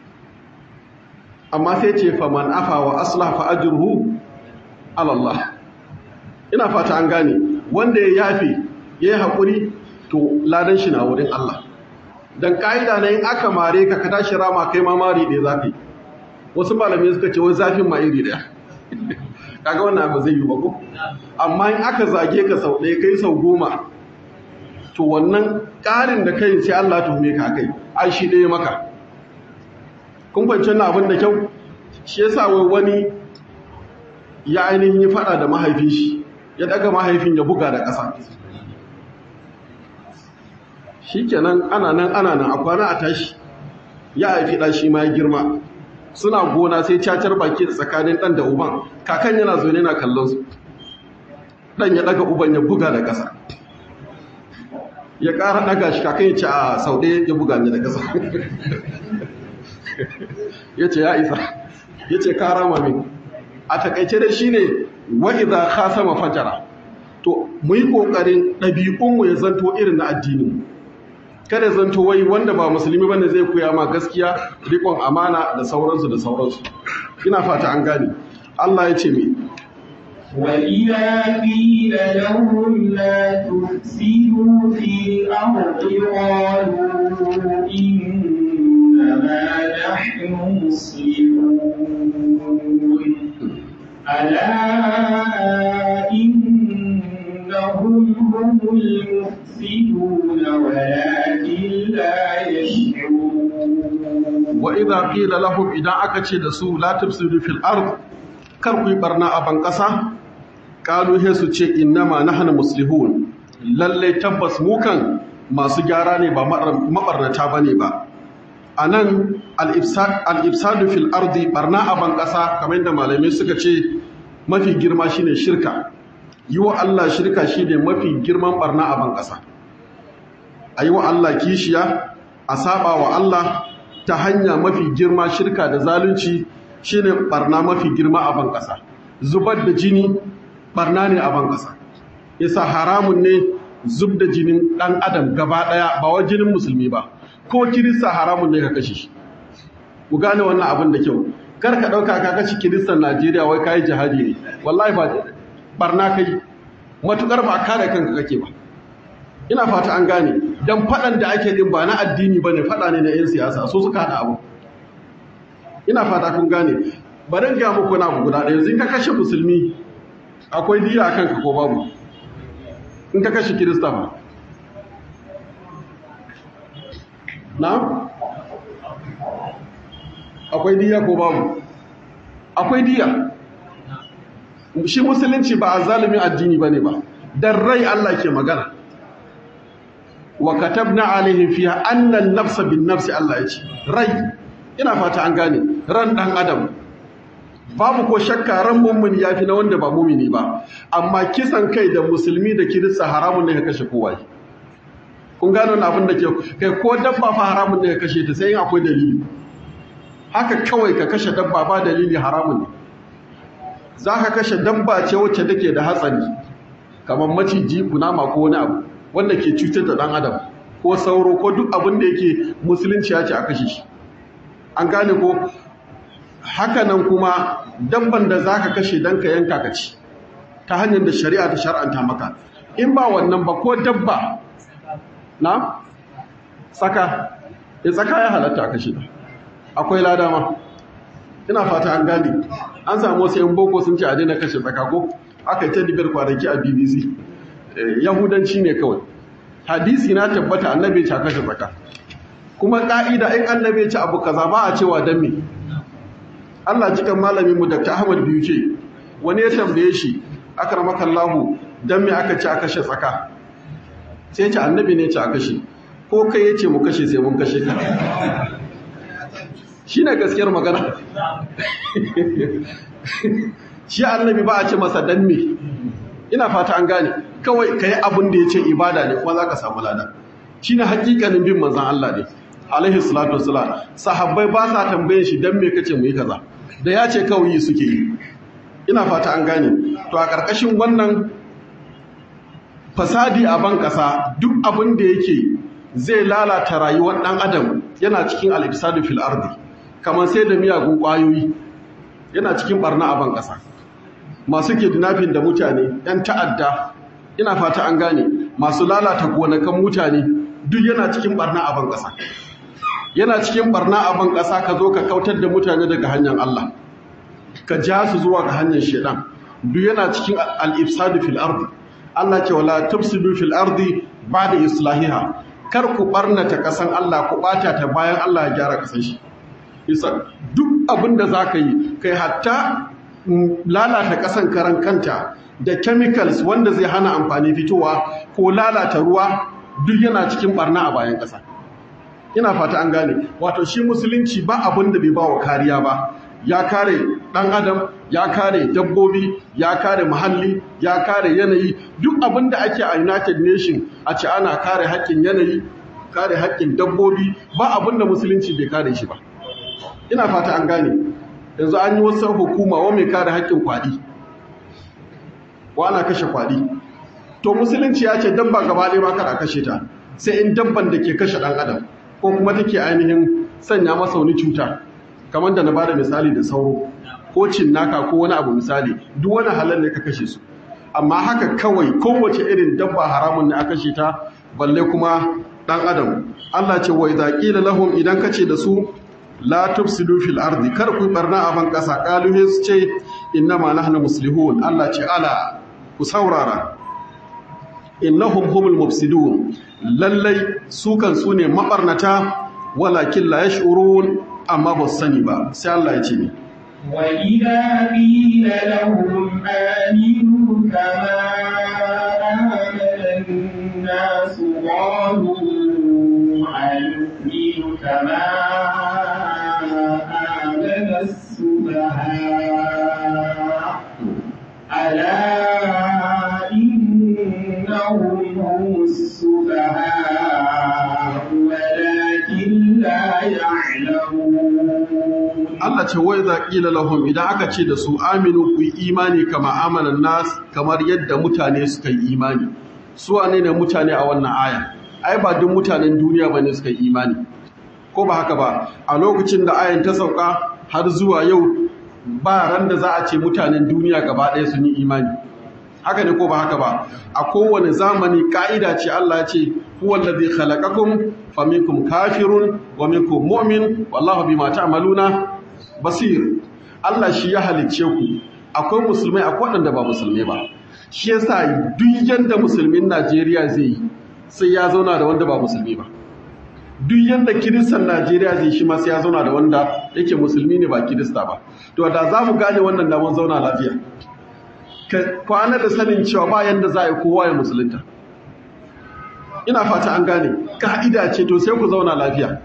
amma sai ce faman afa wa aslah fa ajruhu ala Allah ina fata an gane wanda ya yafe yayi hakuri to ladan shi na wurin Allah dan kaida ne in aka mare ka ka tashi rama kai ma mari ɗaya zafi wasu malamai suka ce wai zafin ma iri ɗaya kaga wannan abu zai yi ba ko amma in aka zage ka sau ɗaya kai sau goma to wannan ƙarin da kai sai Allah tuhume ka kai ai shi ɗaya maka kun fahimci wannan abin da kyau shi yasa wai wani ya ainihin yi fada da mahaifin shi ya daga mahaifin ya buga da ƙasa shikenan ana nan ana nan a kwana a tashi ya haifi ɗan shi ma ya girma suna gona sai cacar baki da tsakanin ɗan da uban kakan yana zaune na kallon su ɗan ya ɗaga uban ya buga da ƙasa ya ƙara ɗaga shi kakan ya ce a sau ɗaya ya buga ni da ƙasa ya ce ya isa ya ce kara mamin a takaice da shi ne wa'iza ka sama fajara to mu yi ƙoƙarin ɗabi'unmu ya zanto irin na addinin kada zanto wai wanda ba musulmi bane zai koya ma gaskiya riƙon amana da sauransu da sauransu ina fata an gane Allah ya ce me وإذا قيل لهم لا تفسدوا في الأرض قالوا إنما نحن مصلحون ألا إنهم هم المفسدون ولكن لا يشعرون وإذا قيل لهم إذا أكتشي دسو لا تفسدوا في الأرض كركوا برنا أبن قصة قالوا هسو تشي إنما نحن مصلحون للي تبس موكا masu gyara ne ba mabarnata ba ne ba a nan al'ifsadu fil ardi barna a ban ƙasa kamar da malamai suka ce mafi girma shine shirka yi wa Allah shirka shine mafi girman barna a ban ƙasa a yi wa Allah kishiya a saba wa Allah ta hanya mafi girma shirka da zalunci shine barna mafi girma a ban ƙasa zubar da jini barna ne a ban ƙasa yasa haramun ne zub da jinin ɗan adam gaba ɗaya ba wa jinin musulmi ba ko kirista haramun ne ka kashe shi ku gane wannan abin da kyau kar ka ɗauka ka kashe kiristan najeriya wai kayi jihadi ne wallahi ba barna kai matukar ba kare kanka kake ba ina fata an gane dan faɗan da ake din ba na addini bane faɗa ne na 'yan siyasa so suka haɗa abu ina fata kun gane bari ga muku na guda ɗaya yanzu ka kashe musulmi akwai diya a kanka ko babu in ka kashe kirista ba na akwai diya ko babu akwai diya shi musulunci ba a zalimin addini ba ne ba don rai Allah ke magana wa katabna alaihim fiha annan nafsa bin nafsi Allah ya ce rai ina fata an gane ran dan adam babu ko shakka ran mummuni yafi na wanda ba mumini ba amma kisan kai da musulmi da kirista haramun ne ka kashe kowa kun gano na abin da ke kai ko dabba fa haramun ne ka kashe ta sai akwai dalili haka kawai ka kashe dabba ba dalili haramun ne za ka kashe dabba ce wacce take da hatsari kamar maciji kunama ko wani abu wanda ke cutar da ɗan adam ko sauro ko duk abin da yake musulunci ya ce a kashe shi an gane ko hakanan kuma dabban da za ka kashe don ka yanka ka ci ta hanyar da shari'a ta shar'anta maka in ba wannan ba ko dabba na tsaka ya tsaka ya halatta a kashe ta akwai lada ma ina fata an gane an samu wasu yan boko sun ce a daina kashe tsaka ko aka yi ta dibiyar kwanaki a bbc yahudanci ne kawai hadisi na tabbata annabi ce a kashe tsaka kuma ka'ida in annabi ce abu kaza ba a cewa dan me Allah cikin malamin mu Dr. Ahmad biyu ce wani ya tambaye shi akramakallahu dan me aka ce a kashe tsaka sai ya ce annabi ne ce a kashe ko kai ya ce mu kashe sai mun kashe ka shi ne gaskiyar magana shi annabi ba a ce masa dan me ina fata an gane kawai ka yi abin da ya ce ibada ne kuma za ka samu lada shi ne hakikanin bin manzan Allah ne alaihi salatu wasalam sahabbai ba sa tambayin shi dan me kace mu yi kaza da ya ce kawai yi suke yi ina fata an gane to a ƙarƙashin wannan fasadi a ban ƙasa duk abin da yake zai lalata rayuwar ɗan adam yana cikin al-ifsadu fil ardi kamar sai da miyagun ƙwayoyi yana cikin barna a ban ƙasa masu kidnapping da mutane ‘yan ta'adda ina fata an gane masu lalata gonakan mutane duk yana cikin barna a ban ƙasa yana cikin barna a ban ƙasa ka zo ka kautar da mutane daga hanyar Allah ka ja su zuwa ga hanyar shedan duk yana cikin al-ifsadu fil ardi Allah ce wala tufsidu fil ardi ba'da islahiha kar ku barnata kasan Allah ku bata ta bayan Allah ya gyara kasan shi isa duk abin da zaka yi kai hatta lalata kasan karan kanta da chemicals wanda zai hana amfani fitowa ko lalata ruwa duk yana cikin barna a bayan kasa ina fata an gane wato shi musulunci ba abin da bai bawa kariya ba ya kare ɗan adam ya kare dabbobi ya kare muhalli ya kare yanayi duk abin da ake a united nation a ce ana kare haƙƙin yanayi kare haƙƙin dabbobi ba abin da musulunci bai kare shi ba ina fata an gane yanzu an yi wasu hukuma wa mai kare haƙƙin kwaɗi wa ana kashe kwaɗi to musulunci ya ce dabba gaba ɗaya ba kada kashe ta sai in dabban da ke kashe ɗan adam ko kuma take ainihin sanya masa wani cuta kamar da na bada misali da sauro ko cinnaka ko wani abu misali duk wani halal ne ka kashe su amma haka kawai kowace irin dabba haramun ne aka kashe ta balle kuma dan adam Allah ce wa idza qila lahum idan kace da su la tufsidu fil ardi kar ku barna a ban kasa qalu su ce innama nahnu muslihun Allah ce ala ku saurara innahum humul mufsidun lallai su kan su ne mabarnata walakin la yash'urun amma ba su sani ba sai Allah ya ce ne وإذا قيل لهم آمنوا كما آمن الناس قالوا أنؤمن كما آمن السفهاء ألا إنهم هم السفهاء ولكن لا يعلمون Allah ce wai za ƙila lahum idan aka ce da su aminu ku yi imani kama amanan nas kamar yadda mutane suka yi imani su wane ne mutane a wannan aya ai ba duk mutanen duniya ba ne suka yi imani ko ba haka ba a lokacin da ayan ta sauka har zuwa yau ba ran da za a ce mutanen duniya gaba ɗaya sun yi imani haka ne ko ba haka ba a kowane zamani ka'ida ce Allah ce huwa allazi khalaqakum faminkum kafirun wa minkum mu'min wallahu bima ta'maluna basir Allah shi ya halicce ku akwai musulmai akwai waɗanda ba musulmai ba shi yasa duk yanda musulmin Najeriya zai yi sai ya zauna da wanda ba musulmi ba duk yanda kiristan Najeriya zai shi ma sai ya zauna da wanda yake musulmi ne ba kirista ba to da za mu gane wannan da mun zauna lafiya ka kwana da sanin cewa ba yanda za a yi kowa ya musulunta ina fata an gane ka'ida ce to sai ku zauna lafiya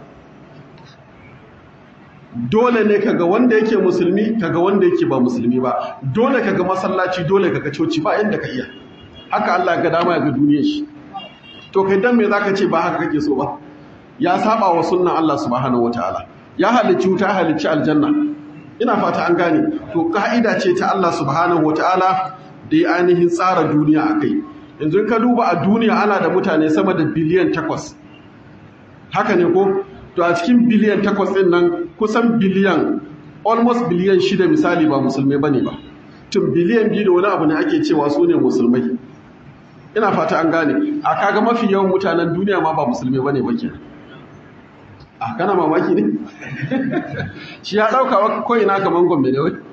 dole ne kaga wanda yake musulmi kaga wanda yake ba musulmi ba dole kaga masallaci dole kaga coci ba inda ka iya haka Allah ga dama ya ga duniyar shi to kai dan me zaka ce ba haka kake so ba ya saba wa sunnan Allah subhanahu wataala ya halicci wuta halicci aljanna ina fata an gane to ka'ida ce ta Allah subhanahu wataala da ya ainihin tsara duniya akai yanzu ka duba a duniya ana da mutane sama da biliyan takwas haka ne ko to a cikin biliyan takwas ɗin nan kusan biliyan almost biliyan shida misali ba musulmai ba ne ba tun biliyan biyu da wani abu ne ake cewa su ne musulmai ina fata an gane a kaga mafi yawan mutanen duniya ma ba musulmi bane ba ke a kana mamaki ne shi ya dauka wa ko ina kaman gombe ne wai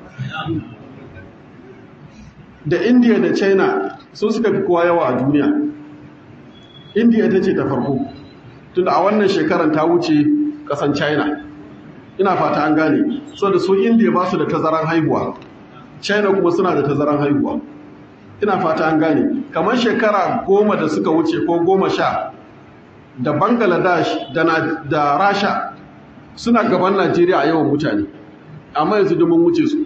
da india da china su suka fi kowa yawa a duniya india ita ce ta farko tunda a wannan shekaran ta wuce kasan china ina fata an gane so da su india ba su da tazaran haihuwa china kuma suna da tazaran haihuwa ina fata an gane kamar shekara goma da suka wuce ko goma sha da bangladesh da, na, da rasha suna gaban najeriya a yawan mutane amma yanzu domin wuce su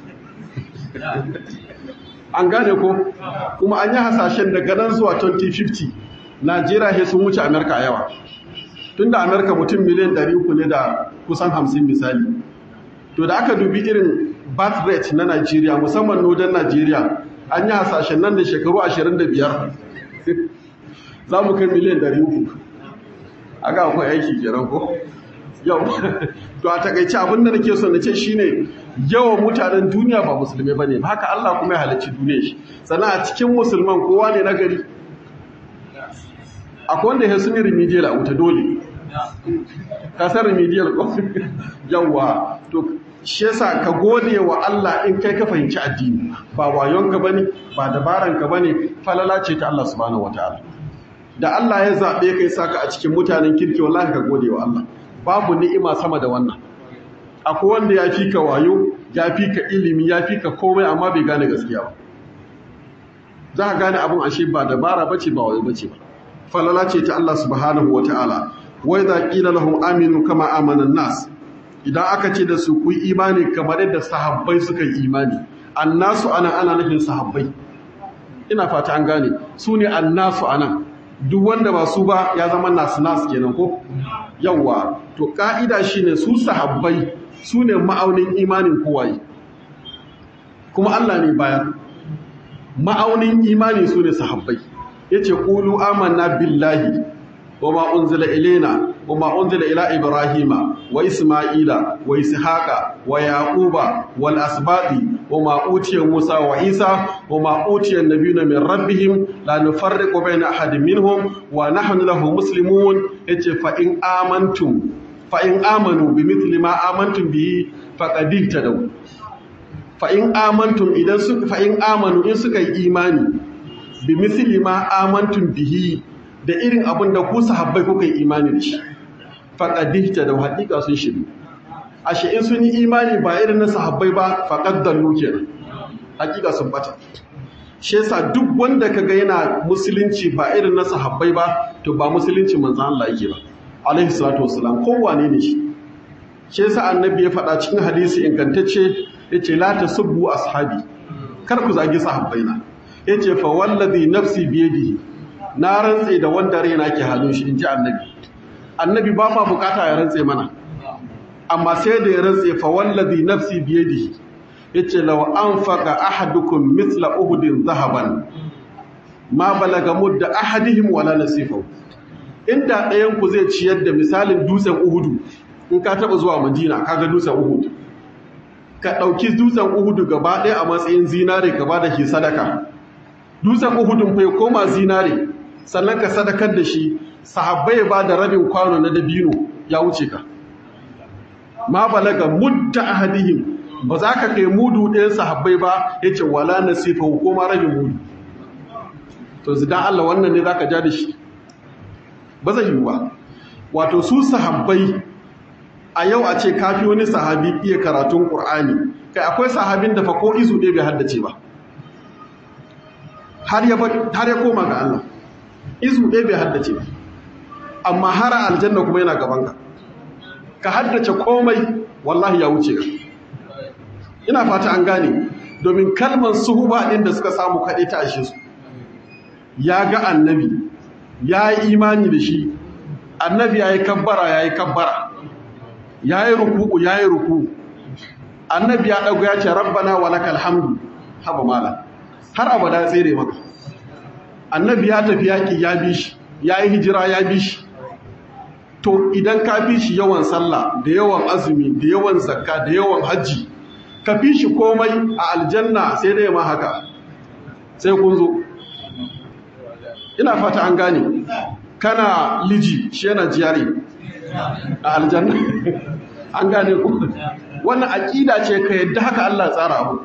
an gane ko kuma an yi hasashen daga nan zuwa 2050 najeriya he sun wuce amerika a yawa tun da amerika mutum miliyan 300 ne da kusan 50 misali to da aka dubi irin birth rate na najeriya musamman nodan najeriya an yi hasashen nan da shekaru 25 za mu kai miliyan 300 aga akwai aiki kenan ko yau to a takaice abin da nake so na ce shine yawan mutanen duniya ba musulmai bane ba haka Allah kuma ya halicci duniya shi sannan a cikin musulman kowa ne nagari akwai wanda ya suni remedial a wuta dole ka san remedial ko yawa to shi yasa ka gode wa Allah in kai ka fahimci addini ba wayonka bane ba dabaranka bane falala ce ta Allah subhanahu wataala da Allah ya zabe kai saka a cikin mutanen kirki wallahi ka gode wa Allah babu ni'ima sama da wannan akwai wanda ya fi ka wayo ya fi ka ilimi ya fi ka komai amma bai gane gaskiya ba za ka gane abin ashe ba dabara bace ba wayo bace ba falala ce ta Allah subhanahu wataala wa idza qila lahum aminu kama amana nas idan aka ce da su ku yi imani kamar yadda sahabbai suka yi imani annasu ana ana nufin sahabbai ina fata an gane su ne annasu anan duk wanda ba su ba ya zama nasu nasu kenan ko yawa to ka'ida shine su sahabbai su ne ma'aunin imanin kowaye kuma Allah ne bayan ma'aunin imani su ne sahabbai yace qulu amanna billahi wama unzila ilaina wama unzila ila ibrahima wa isma'ila wa ishaqa wa yaquba wal asbati wama utiya musa wa isa wama utiya nabiyuna min rabbihim la nufarriqu baina ahadin minhum wa nahnu lahu muslimun yace fa in amantum fa in amanu bimithli ma amantum bihi faqad ihtadaw fa in amantum idan suka fa in amanu in suka yi imani bimithli ma amantum bihi da irin abin da ku sahabbai kuka yi imani da shi faƙadihta da haƙiƙa sun shiru ashe in sun yi imani ba irin na sahabbai ba faƙad dallu kenan haƙiƙa sun bata shi yasa duk wanda kaga yana musulunci ba irin na sahabbai ba to ba musulunci manzo Allah yake ba alaihi salatu wassalam kowane ne shi shi yasa annabi ya faɗa cikin hadisi ingantacce yace la tasubbu ashabi kar ku zagi sahabbaina yace fa wallazi nafsi biyadihi na rantse da wanda raina ke hannun shi in ji annabi annabi ba ma bukata ya rantse mana amma sai da ya rantse fa wallazi nafsi biyadihi yace law anfaqa ahadukum mithla uhudin zahaban ma balaga mudda ahadihim wala nasifahu inda ɗayan ku zai ciyar da misalin dutsen uhudu in ka taba zuwa madina kaga dutsen uhud ka ɗauki dutsen uhudu gaba ɗaya a matsayin zinare ka ba da shi sadaka dutsen uhudun fa ya koma zinare sannan ka sadakar da shi sahabbai ba da rabin kwano na dabino ya wuce ka ma balaga mudda ahadihim ba za ka kai mudu ɗayan sahabbai ba ya ce wala nasifa ko ma rabin mudu to zidan Allah wannan ne za ka ja da shi ba zai yi ba wato su sahabbai a yau a ce kafi wani sahabi iya karatun ƙur'ani kai akwai sahabin da fa ko izu ɗaya bai haddace ba har ya koma ga Allah izu ɗaya bai haddace ba amma har aljanna kuma yana gabanka ka haddace komai wallahi ya wuce ka ina fata an gane domin kalmar suhuba ɗin da suka samu kaɗai ta ashe su ya ga annabi ya yi imani da shi annabi ya yi kabbara ya yi kabbara ya yi ruku'u ya yi ruku annabi ya ɗago ya ce rabbana wa lakal hamdu haba mala har abada ya tsere maka annabi ya tafi yaƙi ya bi shi ya yi hijira ya bi shi to idan ka fi shi yawan sallah da yawan azumi da yawan zakka da yawan hajji ka fi shi komai a aljanna sai dai ma haka sai kun zo ina fata an gane kana liji shi yana jiyare a aljanna an gane ku wannan aƙida ce ka yadda haka Allah tsara abu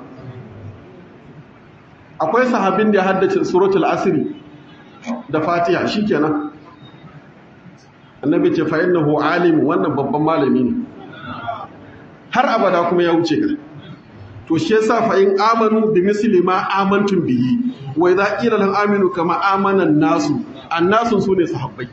akwai sahabin da ya haddace suratul asiri da fatiha shikenan annabi ce fa innahu alim wannan babban malami ne har abada kuma ya wuce ka to shi yasa fa in amanu bi misli ma amantum bihi wa idza qila lahum aminu kama amana an-nasu annasu sune sahabbai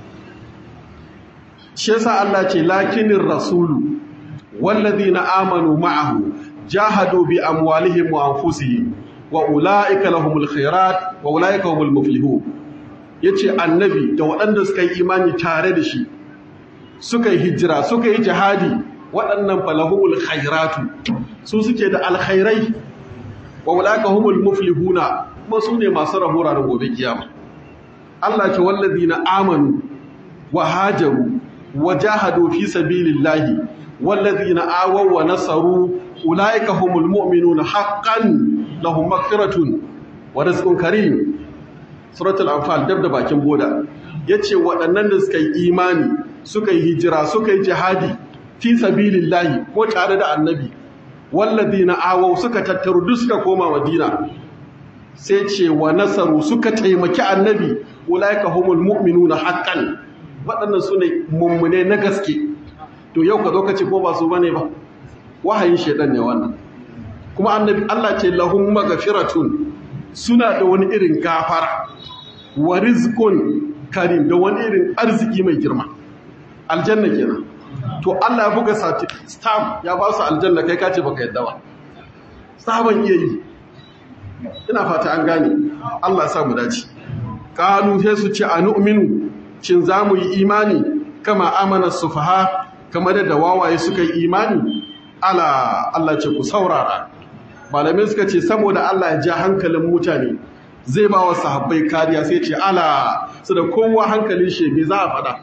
shi yasa Allah ce lakinir rasulu wallazina amanu ma'ahu jahadu bi amwalihim wa anfusihim wa ulaika lahumul khairat wa ulaika humul muflihun yace annabi da waɗanda suka yi imani tare da shi suka yi hijira suka yi jihadi waɗannan falahumul khairatu su suke da alkhairai wa ulaika humul muflihuna kuma su ne masu rabo ranar gobe kiyama Allah ce wallazina amanu wa hajaru wa jahadu fi sabilillahi wallazina awaw wa nasaru ulaika humul mu'minuna haqqan lahum maghfiratun wa rizqun karim suratul anfal dab da bakin boda yace waɗannan da suka yi imani suka yi hijira suka yi jihadi fi sabilillahi ko tare da annabi walladina awaw suka tattaru duk suka koma madina sai ce wa nasaru suka taimaki annabi ulaika humul mu'minuna haqqan waɗannan sune mummune na gaske to yau ka zo ka ce ko ba su bane ba wahayin shedan ne wannan kuma annabi Allah ce lahum maghfiratun suna da wani irin gafara wa rizqun karim da wani irin arziki mai girma aljanna kenan to Allah ya buga stamp ya ba su aljanna kai kace baka yadda ba saban iya yi ina fata an gane Allah ya sa mu dace kanu sai su ce anu'minu shin zamu yi imani kama amana sufaha kamar da wawaye suka yi imani ala Allah ce ku saurara malamai suka ce saboda Allah ya ja hankalin mutane zai ba wa sahabbai kariya sai ce ala su da kowa hankalin shebe za a fada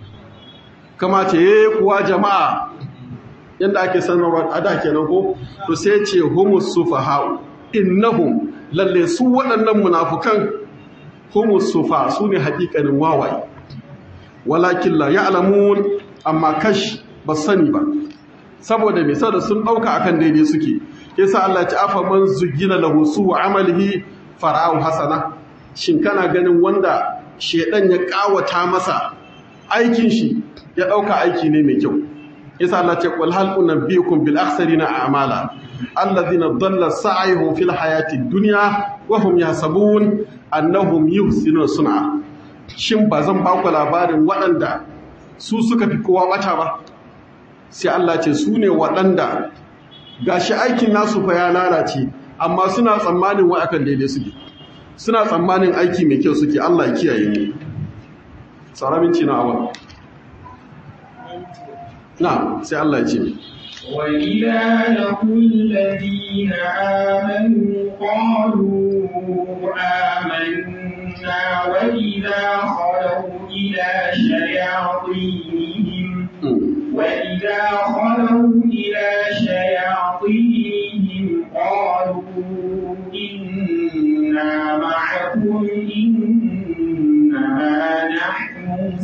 kama ce ye kuwa jama'a yadda ake sanarwa a da kenan ko to sai ce humus sufaha'u innahum lalle su waɗannan munafukan humus sufa su ne haƙiƙanin wawaye walakin la ya'lamun amma kash ba sani ba saboda me saboda sun ɗauka akan daidai suke yasa Allah ya afa man zugina lahu su amalihi fara'u hasana shin kana ganin wanda shedan ya kawata masa aikin shi ya dauka aiki ne mai kyau yasa Allah ce qul hal unabbiukum bil akhsarina a'mala alladhina dhalla sa'yuhum fil hayati dunya wa hum yahsabun annahum yuhsinuna sun'a shin ba zan ba ku labarin waɗanda su suka fi kowa bata ba sai Allah ce su ne waɗanda gashi aikin nasu fa ya lalace amma suna tsammanin wa akan daidai suke suna tsammanin aiki mai kyau suke Allah ya kiyaye mu tsaraminci na awon na sai Allah ya ce وإذا لقوا الذين آمنوا قالوا آمنا وإذا خلوا إلى شياطينهم وإذا خلوا إلى شياطينهم قالوا إنا معكم إنما نحن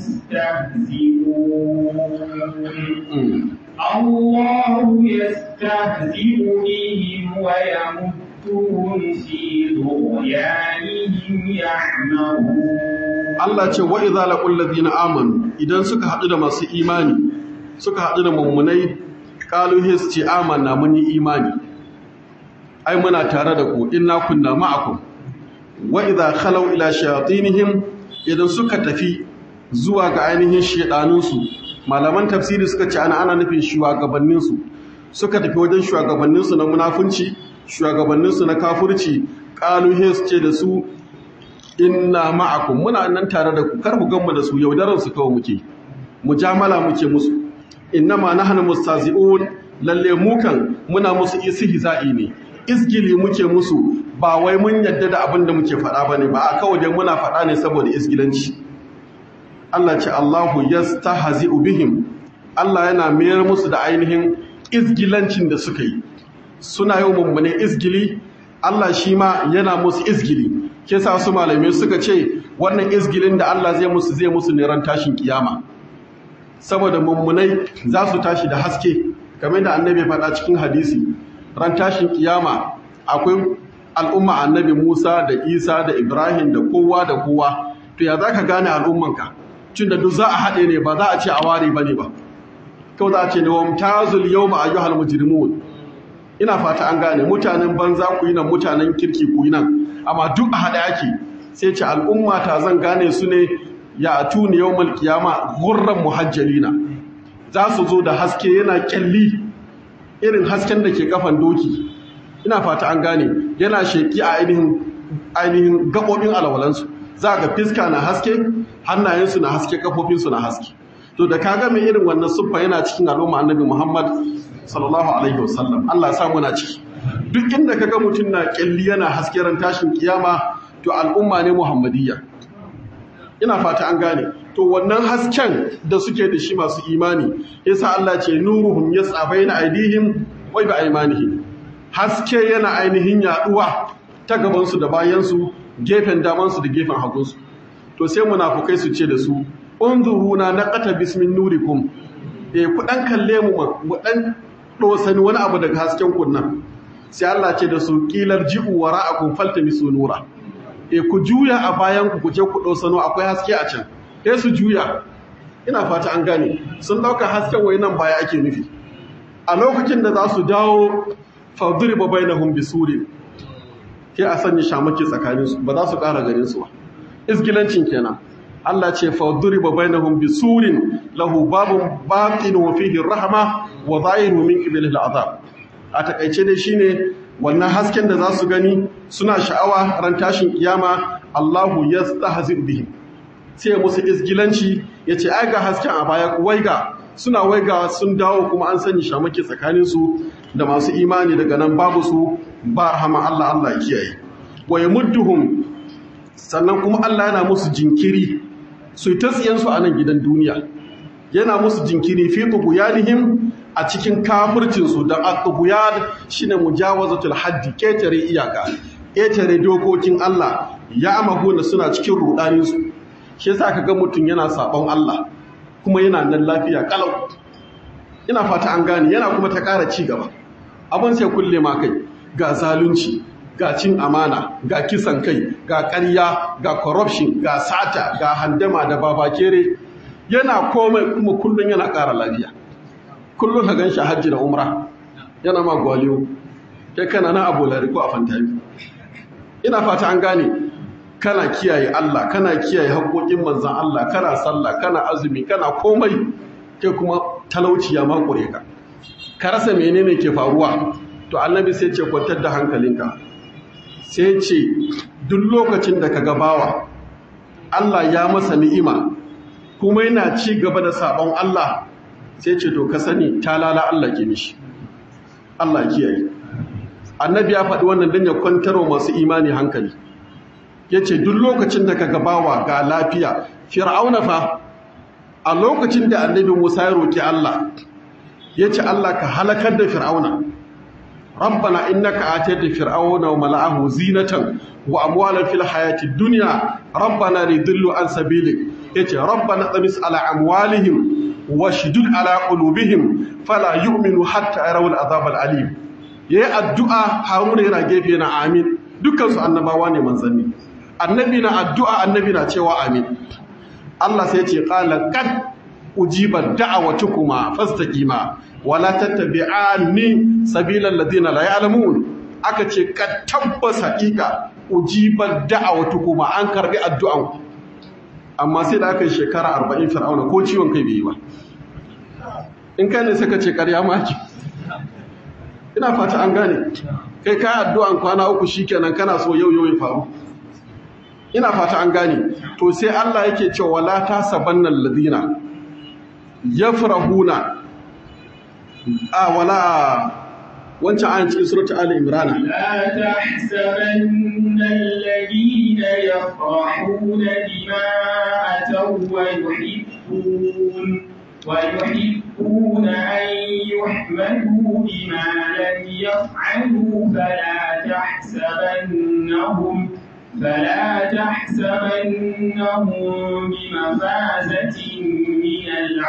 مستهزئون الله يستهزئ بهم ويمدهم في طغيانهم يعمهون Allah ce wa idza laqul ladina amanu idan suka haɗu da masu imani suka haɗu da mummunai qalu his ce amanna mun yi imani ai muna tare da ku inna kunna ma'akum wa idza khalaw ila shayatinihim idan suka tafi zuwa ga ainihin shedanunsu malaman tafsiri suka ce ana ana nufin shugabanninsu suka tafi wajen shugabanninsu na munafunci shugabanninsu na kafurci qalu his ce da su inna ma'akum muna nan tare da ku kar ku gamma da su yaudaran su kawai muke mujamala muke musu innama nahnu mustazi'un lalle mu kan muna musu istihza'i ne isgili muke musu ba wai mun yadda da abin da muke faɗa bane ba a kawai dai muna faɗa ne saboda isgilanci Allah ce Allahu yastahzi'u bihim Allah yana mayar musu da ainihin isgilancin da suka yi suna yau mummune isgili Allah shi ma yana musu isgili ke sa su malamai suka ce wannan izgilin da Allah zai musu zai musu ne ran tashin kiyama saboda mummunai za su tashi da haske kamar da annabi faɗa cikin hadisi ran tashin kiyama akwai al'umma annabi Musa da Isa da Ibrahim da kowa da kowa to ya zaka gane al'ummanka tun da duk za a haɗe ne ba za a ce a ware bane ba kawai za a ce ne wa mutazul yawma ayyuhal mujrimun ina fata an gane mutanen banza ku yi nan mutanen kirki ku yi nan amma duk a haɗe ake sai ce al'umma ta zan gane su ne ya atuni yawmal qiyama ghurran muhajjalina za su zo da haske yana kyalli irin hasken da ke kafan doki ina fata an gane yana sheki a ainihin ainihin gabobin alwalansu za ga fiska na haske hannayensu na haske kafofinsu na haske to da kaga mai irin wannan siffa yana cikin al'umma annabi Muhammad sallallahu alaihi wasallam Allah ya sa muna ciki duk inda kaga mutum na kyalli yana haske ran tashin kiyama to al'umma ne muhammadiyya ina fata an gane to wannan hasken da suke da shi masu imani yasa Allah ce nuruhum yas'a baina aidihim wa bi aymanihim haske yana ainihin yaduwa ta gaban su da bayan su gefen daman su da gefen hagun su to sai munafukai su ce da su unzuruna naqata bismin nurikum eh ku dan kalle mu mu dan dosani wani abu daga hasken kunnan sai Allah ce da su qilar ji'u wara'akum faltamisu nura e ku juya a bayan ku je ku ɗausano akwai haske a can e su juya ina fata an gane sun ɗauka hasken wai nan baya ake nufi a lokacin da za su dawo fauduri ba bai na hun bisurin ke a sanya shamaki tsakaninsu ba za su ƙara ganin su ba isgilancin kenan Allah ce fauduri ba bai na hun bisurin lahu babun baƙin wa fihi rahama wa zahiru min qibalil azab a takaice dai shine wannan hasken da za su gani suna sha'awa ran tashin kiyama Allahu yastahzi bihim sai musu isgilanci yace ai ga hasken a baya waiga suna waiga sun dawo kuma an sani shamaki tsakanin su da masu imani daga nan babu su ba rahama Allah Allah ya kiyaye wa yamudduhum sannan kuma Allah yana musu jinkiri su ta tsiyan su a nan gidan duniya yana musu jinkiri fi tughyanihim a cikin kafircinsu don al-tughyad shine mujawazatul haddi ketare iyaka ketare dokokin Allah ya amahuna suna cikin rudaninsu shi yasa kaga mutum yana sabon Allah kuma yana nan lafiya kalau ina fata an gane yana kuma ta ƙara ci gaba abin sai kulle ma kai ga zalunci ga cin amana ga kisan kai ga ƙarya ga corruption ga sata ga handama da babakere yana komai kuma kullum yana ƙara lafiya kullum ka gan shi hajji da umra yana ma gwaliyo kai kana na abolari ko a fantami ina fata an gane kana kiyaye Allah kana kiyaye haƙoƙin manzan Allah kana sallah kana azumi kana komai kai kuma talauci ya makure ka ka rasa menene ke faruwa to annabi sai ce kwantar da hankalinka sai ce duk lokacin da ka gabawa Allah ya masa ni'ima kuma yana ci gaba da sabon Allah sai ce to ka sani talala Allah ke mishi Allah kiyaye annabi ya faɗi wannan don ya kwantar wa masu imani hankali ya ce duk lokacin da ka gabawa ga lafiya fir'auna fa a lokacin da annabi musa ya roƙi Allah ya ce Allah ka halakar da fir'auna rabbana innaka atayta fir'auna wa mala'ahu zinatan wa amwalan fil hayati dunya rabbana lidillu an sabilik yace rabbana tamis ala amwalihim washdud ala qulubihim fala yu'minu hatta yarawul azab al alim yayi addu'a haruna yana gefe na amin dukkan su annabawa ne manzanni annabi na addu'a annabi na cewa amin Allah sai ce qala qad ujiba da'awatukuma fastaqima wala tattabi'ani sabilal ladina la ya'lamun aka ce ka tabbas haƙiƙa ujiba da'awatukuma an karbi addu'an amma sai da aka yi shekara 40 fir'auna ko ciwon kai bai yi ba in kai ne suka ce ƙarya maki ina fata an gane kai kai addu'an kwana uku shikenan kana so yau yau ya faru ina fata an gane to sai Allah yake cewa la tasabanna alladhina yafrahuna a wala wancan ayin cikin suratul ali imran لا تحسبن الذين يفرحون بما أتوا ويحبون ويحبون أن يحمدوا بما لم يفعلوا فلا تحسبنهم فلا تحسبنهم بمفازة من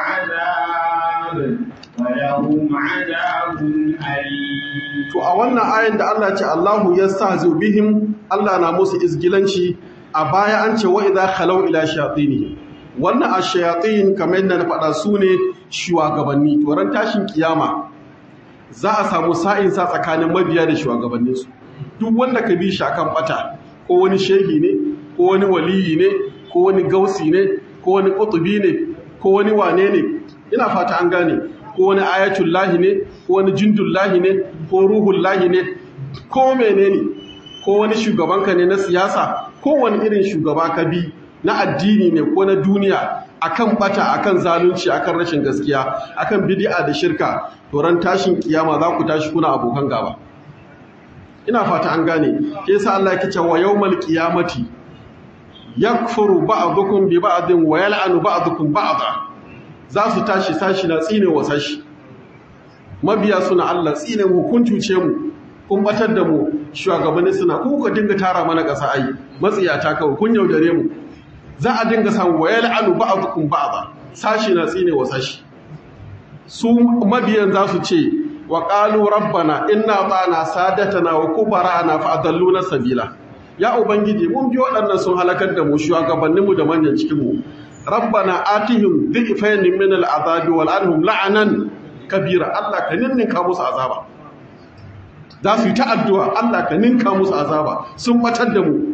العذاب ولهم عذاب أليم to a wannan ayin da Allah ce Allahu yastahzi bihim Allah na musu izgilanci a baya an ce wa idza khalau ila shayatin wannan ash-shayatin kamar yadda na faɗa su ne shugabanni to ran tashin kiyama za a samu sa'in sa tsakanin mabiya da shugabanninsu duk wanda ka bi shi akan bata ko wani shehi ne ko wani waliyi ne ko wani gausi ne ko wani kutubi ne ko wani wane ne ina fata an gane ko wani ayatul lahi ne ko wani jindul lahi ne ko ruhul lahi ne ko menene ko wani shugabanka ne na siyasa ko wani irin shugaba ka bi na addini ne ko na duniya akan bata akan zalunci akan rashin gaskiya akan bid'a da shirka to ran tashin kiyama za ku tashi kuna abokan gaba ina fata an gane ke yasa Allah yake cewa yawmal qiyamati yakfuru ba'dukum bi ba'din wa yal'anu ba'dukum ba'da za su tashi sashi na tsine wa sashi mabiya suna Allah tsine mu kun cuce mu kun batar da mu shugabanni suna ku ka dinga tara mana kasa ai matsiyata kawai kun yaudare mu za a dinga samu wa yal'anu ba'dukum ba'da sashi na tsine wa sashi su mabiyan za su ce wa ƙalu rabbana inna ta'ana sadatana wa kubara'ana fa adalluna sabila ya ubangiji mun bi waɗannan sun halakar da mu shugabanninmu da manyan cikin mu rabbana atihim dhifayn min al'azabi wal anhum la'anan kabira Allah ka ninninka musu azaba za su yi ta addu'a Allah ka ninka musu azaba sun batar da mu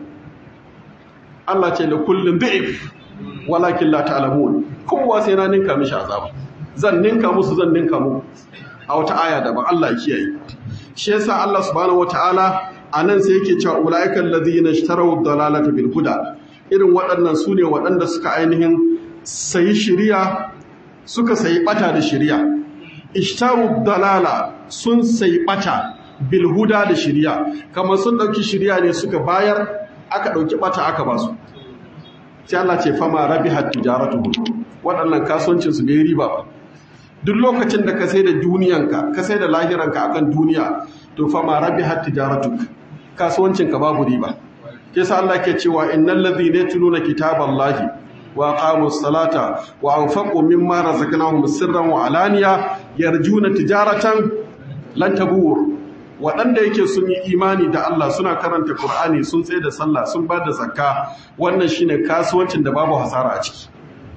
Allah ce da kullum dhif walakin la ta'lamun kowa sai na ninka mishi azaba zan ninka musu zan ninka muku a wata aya daban Allah ya kiyaye shi yasa Allah subhanahu wataala anan sai yake cewa ulaiikal ladhina ishtaraw dalalata bil huda irin waɗannan su ne waɗanda suka ainihin sayi shiriya suka sayi bata da shiriya ishtaru dalala sun sayi bata bil huda da shiriya kamar sun dauki shiriya ne suka bayar aka dauki bata aka basu sai Allah ce fama rabihat tijaratuhum waɗannan kasuwancin su bai riba ba duk lokacin da ka sai da duniyanka ka sai da lahiranka akan duniya to fa ma rabihat tijaratuk kasuwancinka babu riba kisa Allah ke cewa innal ladhina yatluna kitaballahi wa aqamus salata wa anfaqu mimma razaqnahum sirran wa alaniya yarjuna tijaratan lan tabur waɗanda yake sun yi imani da Allah suna karanta Qur'ani sun tsaye da sallah sun ba da zakka wannan shine kasuwancin da babu hasara a ciki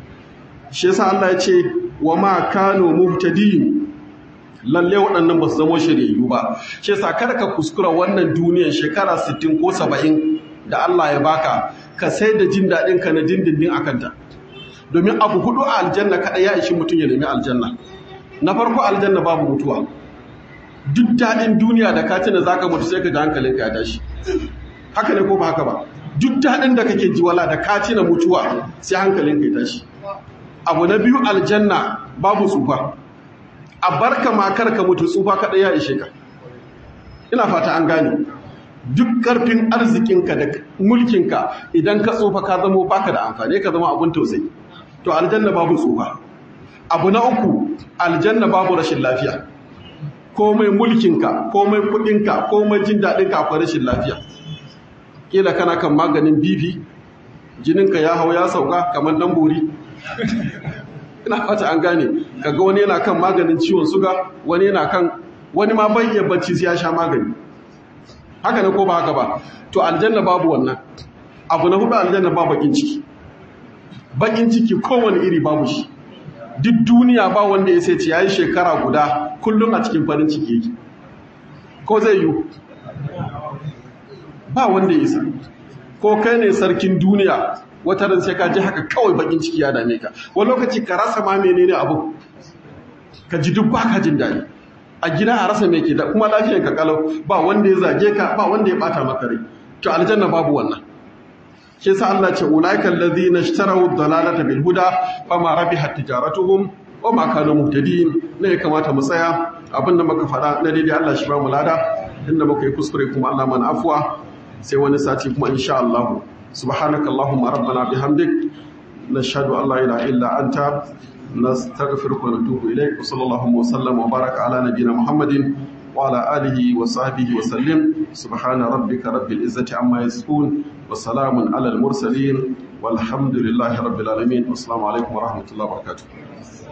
shi yasa Allah ya ce wa ma kanu muhtadin lalle waɗannan ba su zama shiryayyu ba shi yasa kada ka kuskura wannan duniyar shekara 60 ko 70 da Allah ya baka ka sai da jin daɗin ka na dindindin akan ta domin abu hudu a aljanna kada ya ishi mutum ya nemi aljanna na farko aljanna babu mutuwa duk daɗin duniya da ka tuna zaka mutu sai ka ga hankalinka ya tashi haka ne ko ba haka ba duk daɗin da kake ji wala da ka tuna mutuwa sai hankalinka ya tashi abu na biyu aljanna babu tsufa a barka makar ka mutu tsufa kaɗai ya ishe ka ina fata an gane duk ƙarfin arzikinka da mulkinka idan ka tsufa ka zama baka da amfani ka zama abun tausayi to aljanna babu tsufa abu na uku aljanna babu rashin lafiya komai mulkinka komai kuɗinka komai jin daɗinka akwai rashin lafiya kila kana kan maganin bibi jininka ya hau ya sauka kamar dan buri ina fata an gane kaga wani yana kan maganin ciwon suga wani yana kan wani ma bai iya bacci sai ya sha magani haka ne ko ba haka ba to aljanna babu wannan abu na hudu aljanna ba bakin ciki bakin ciki kowane iri babu shi duk duniya ba wanda ya sai ce yayi shekara guda kullum a cikin farin ciki yake ko zai yi ba wanda ya isa ko kai ne sarkin duniya wata ran sai ka ji haka kawai bakin ciki ya dame ka wani lokaci ka rasa ma menene abu ka ji duk baka jin daɗi a gida a rasa me ke da kuma lafiyar ka kalau ba wanda ya zage ka ba wanda ya bata maka rai to aljanna babu wannan shi yasa Allah ce ulaika allazina ishtaraw ad-dalalata bil huda fama rabihat tijaratuhum wa ma kanu muhtadin ne ya kamata mu tsaya abinda muka faɗa na daidai Allah shi ba mu lada inda muka yi kuskure kuma Allah mana afwa sai wani sati kuma insha Allah سبحانك اللهم ربنا بحمدك نشهد أن لا إله إلا أنت نستغفرك ونتوب إليك وصلى الله وسلم وبارك على نبينا محمد وعلى آله وصحبه وسلم سبحان ربك رب العزة عما يصفون وسلام على المرسلين والحمد لله رب العالمين والسلام عليكم ورحمة الله وبركاته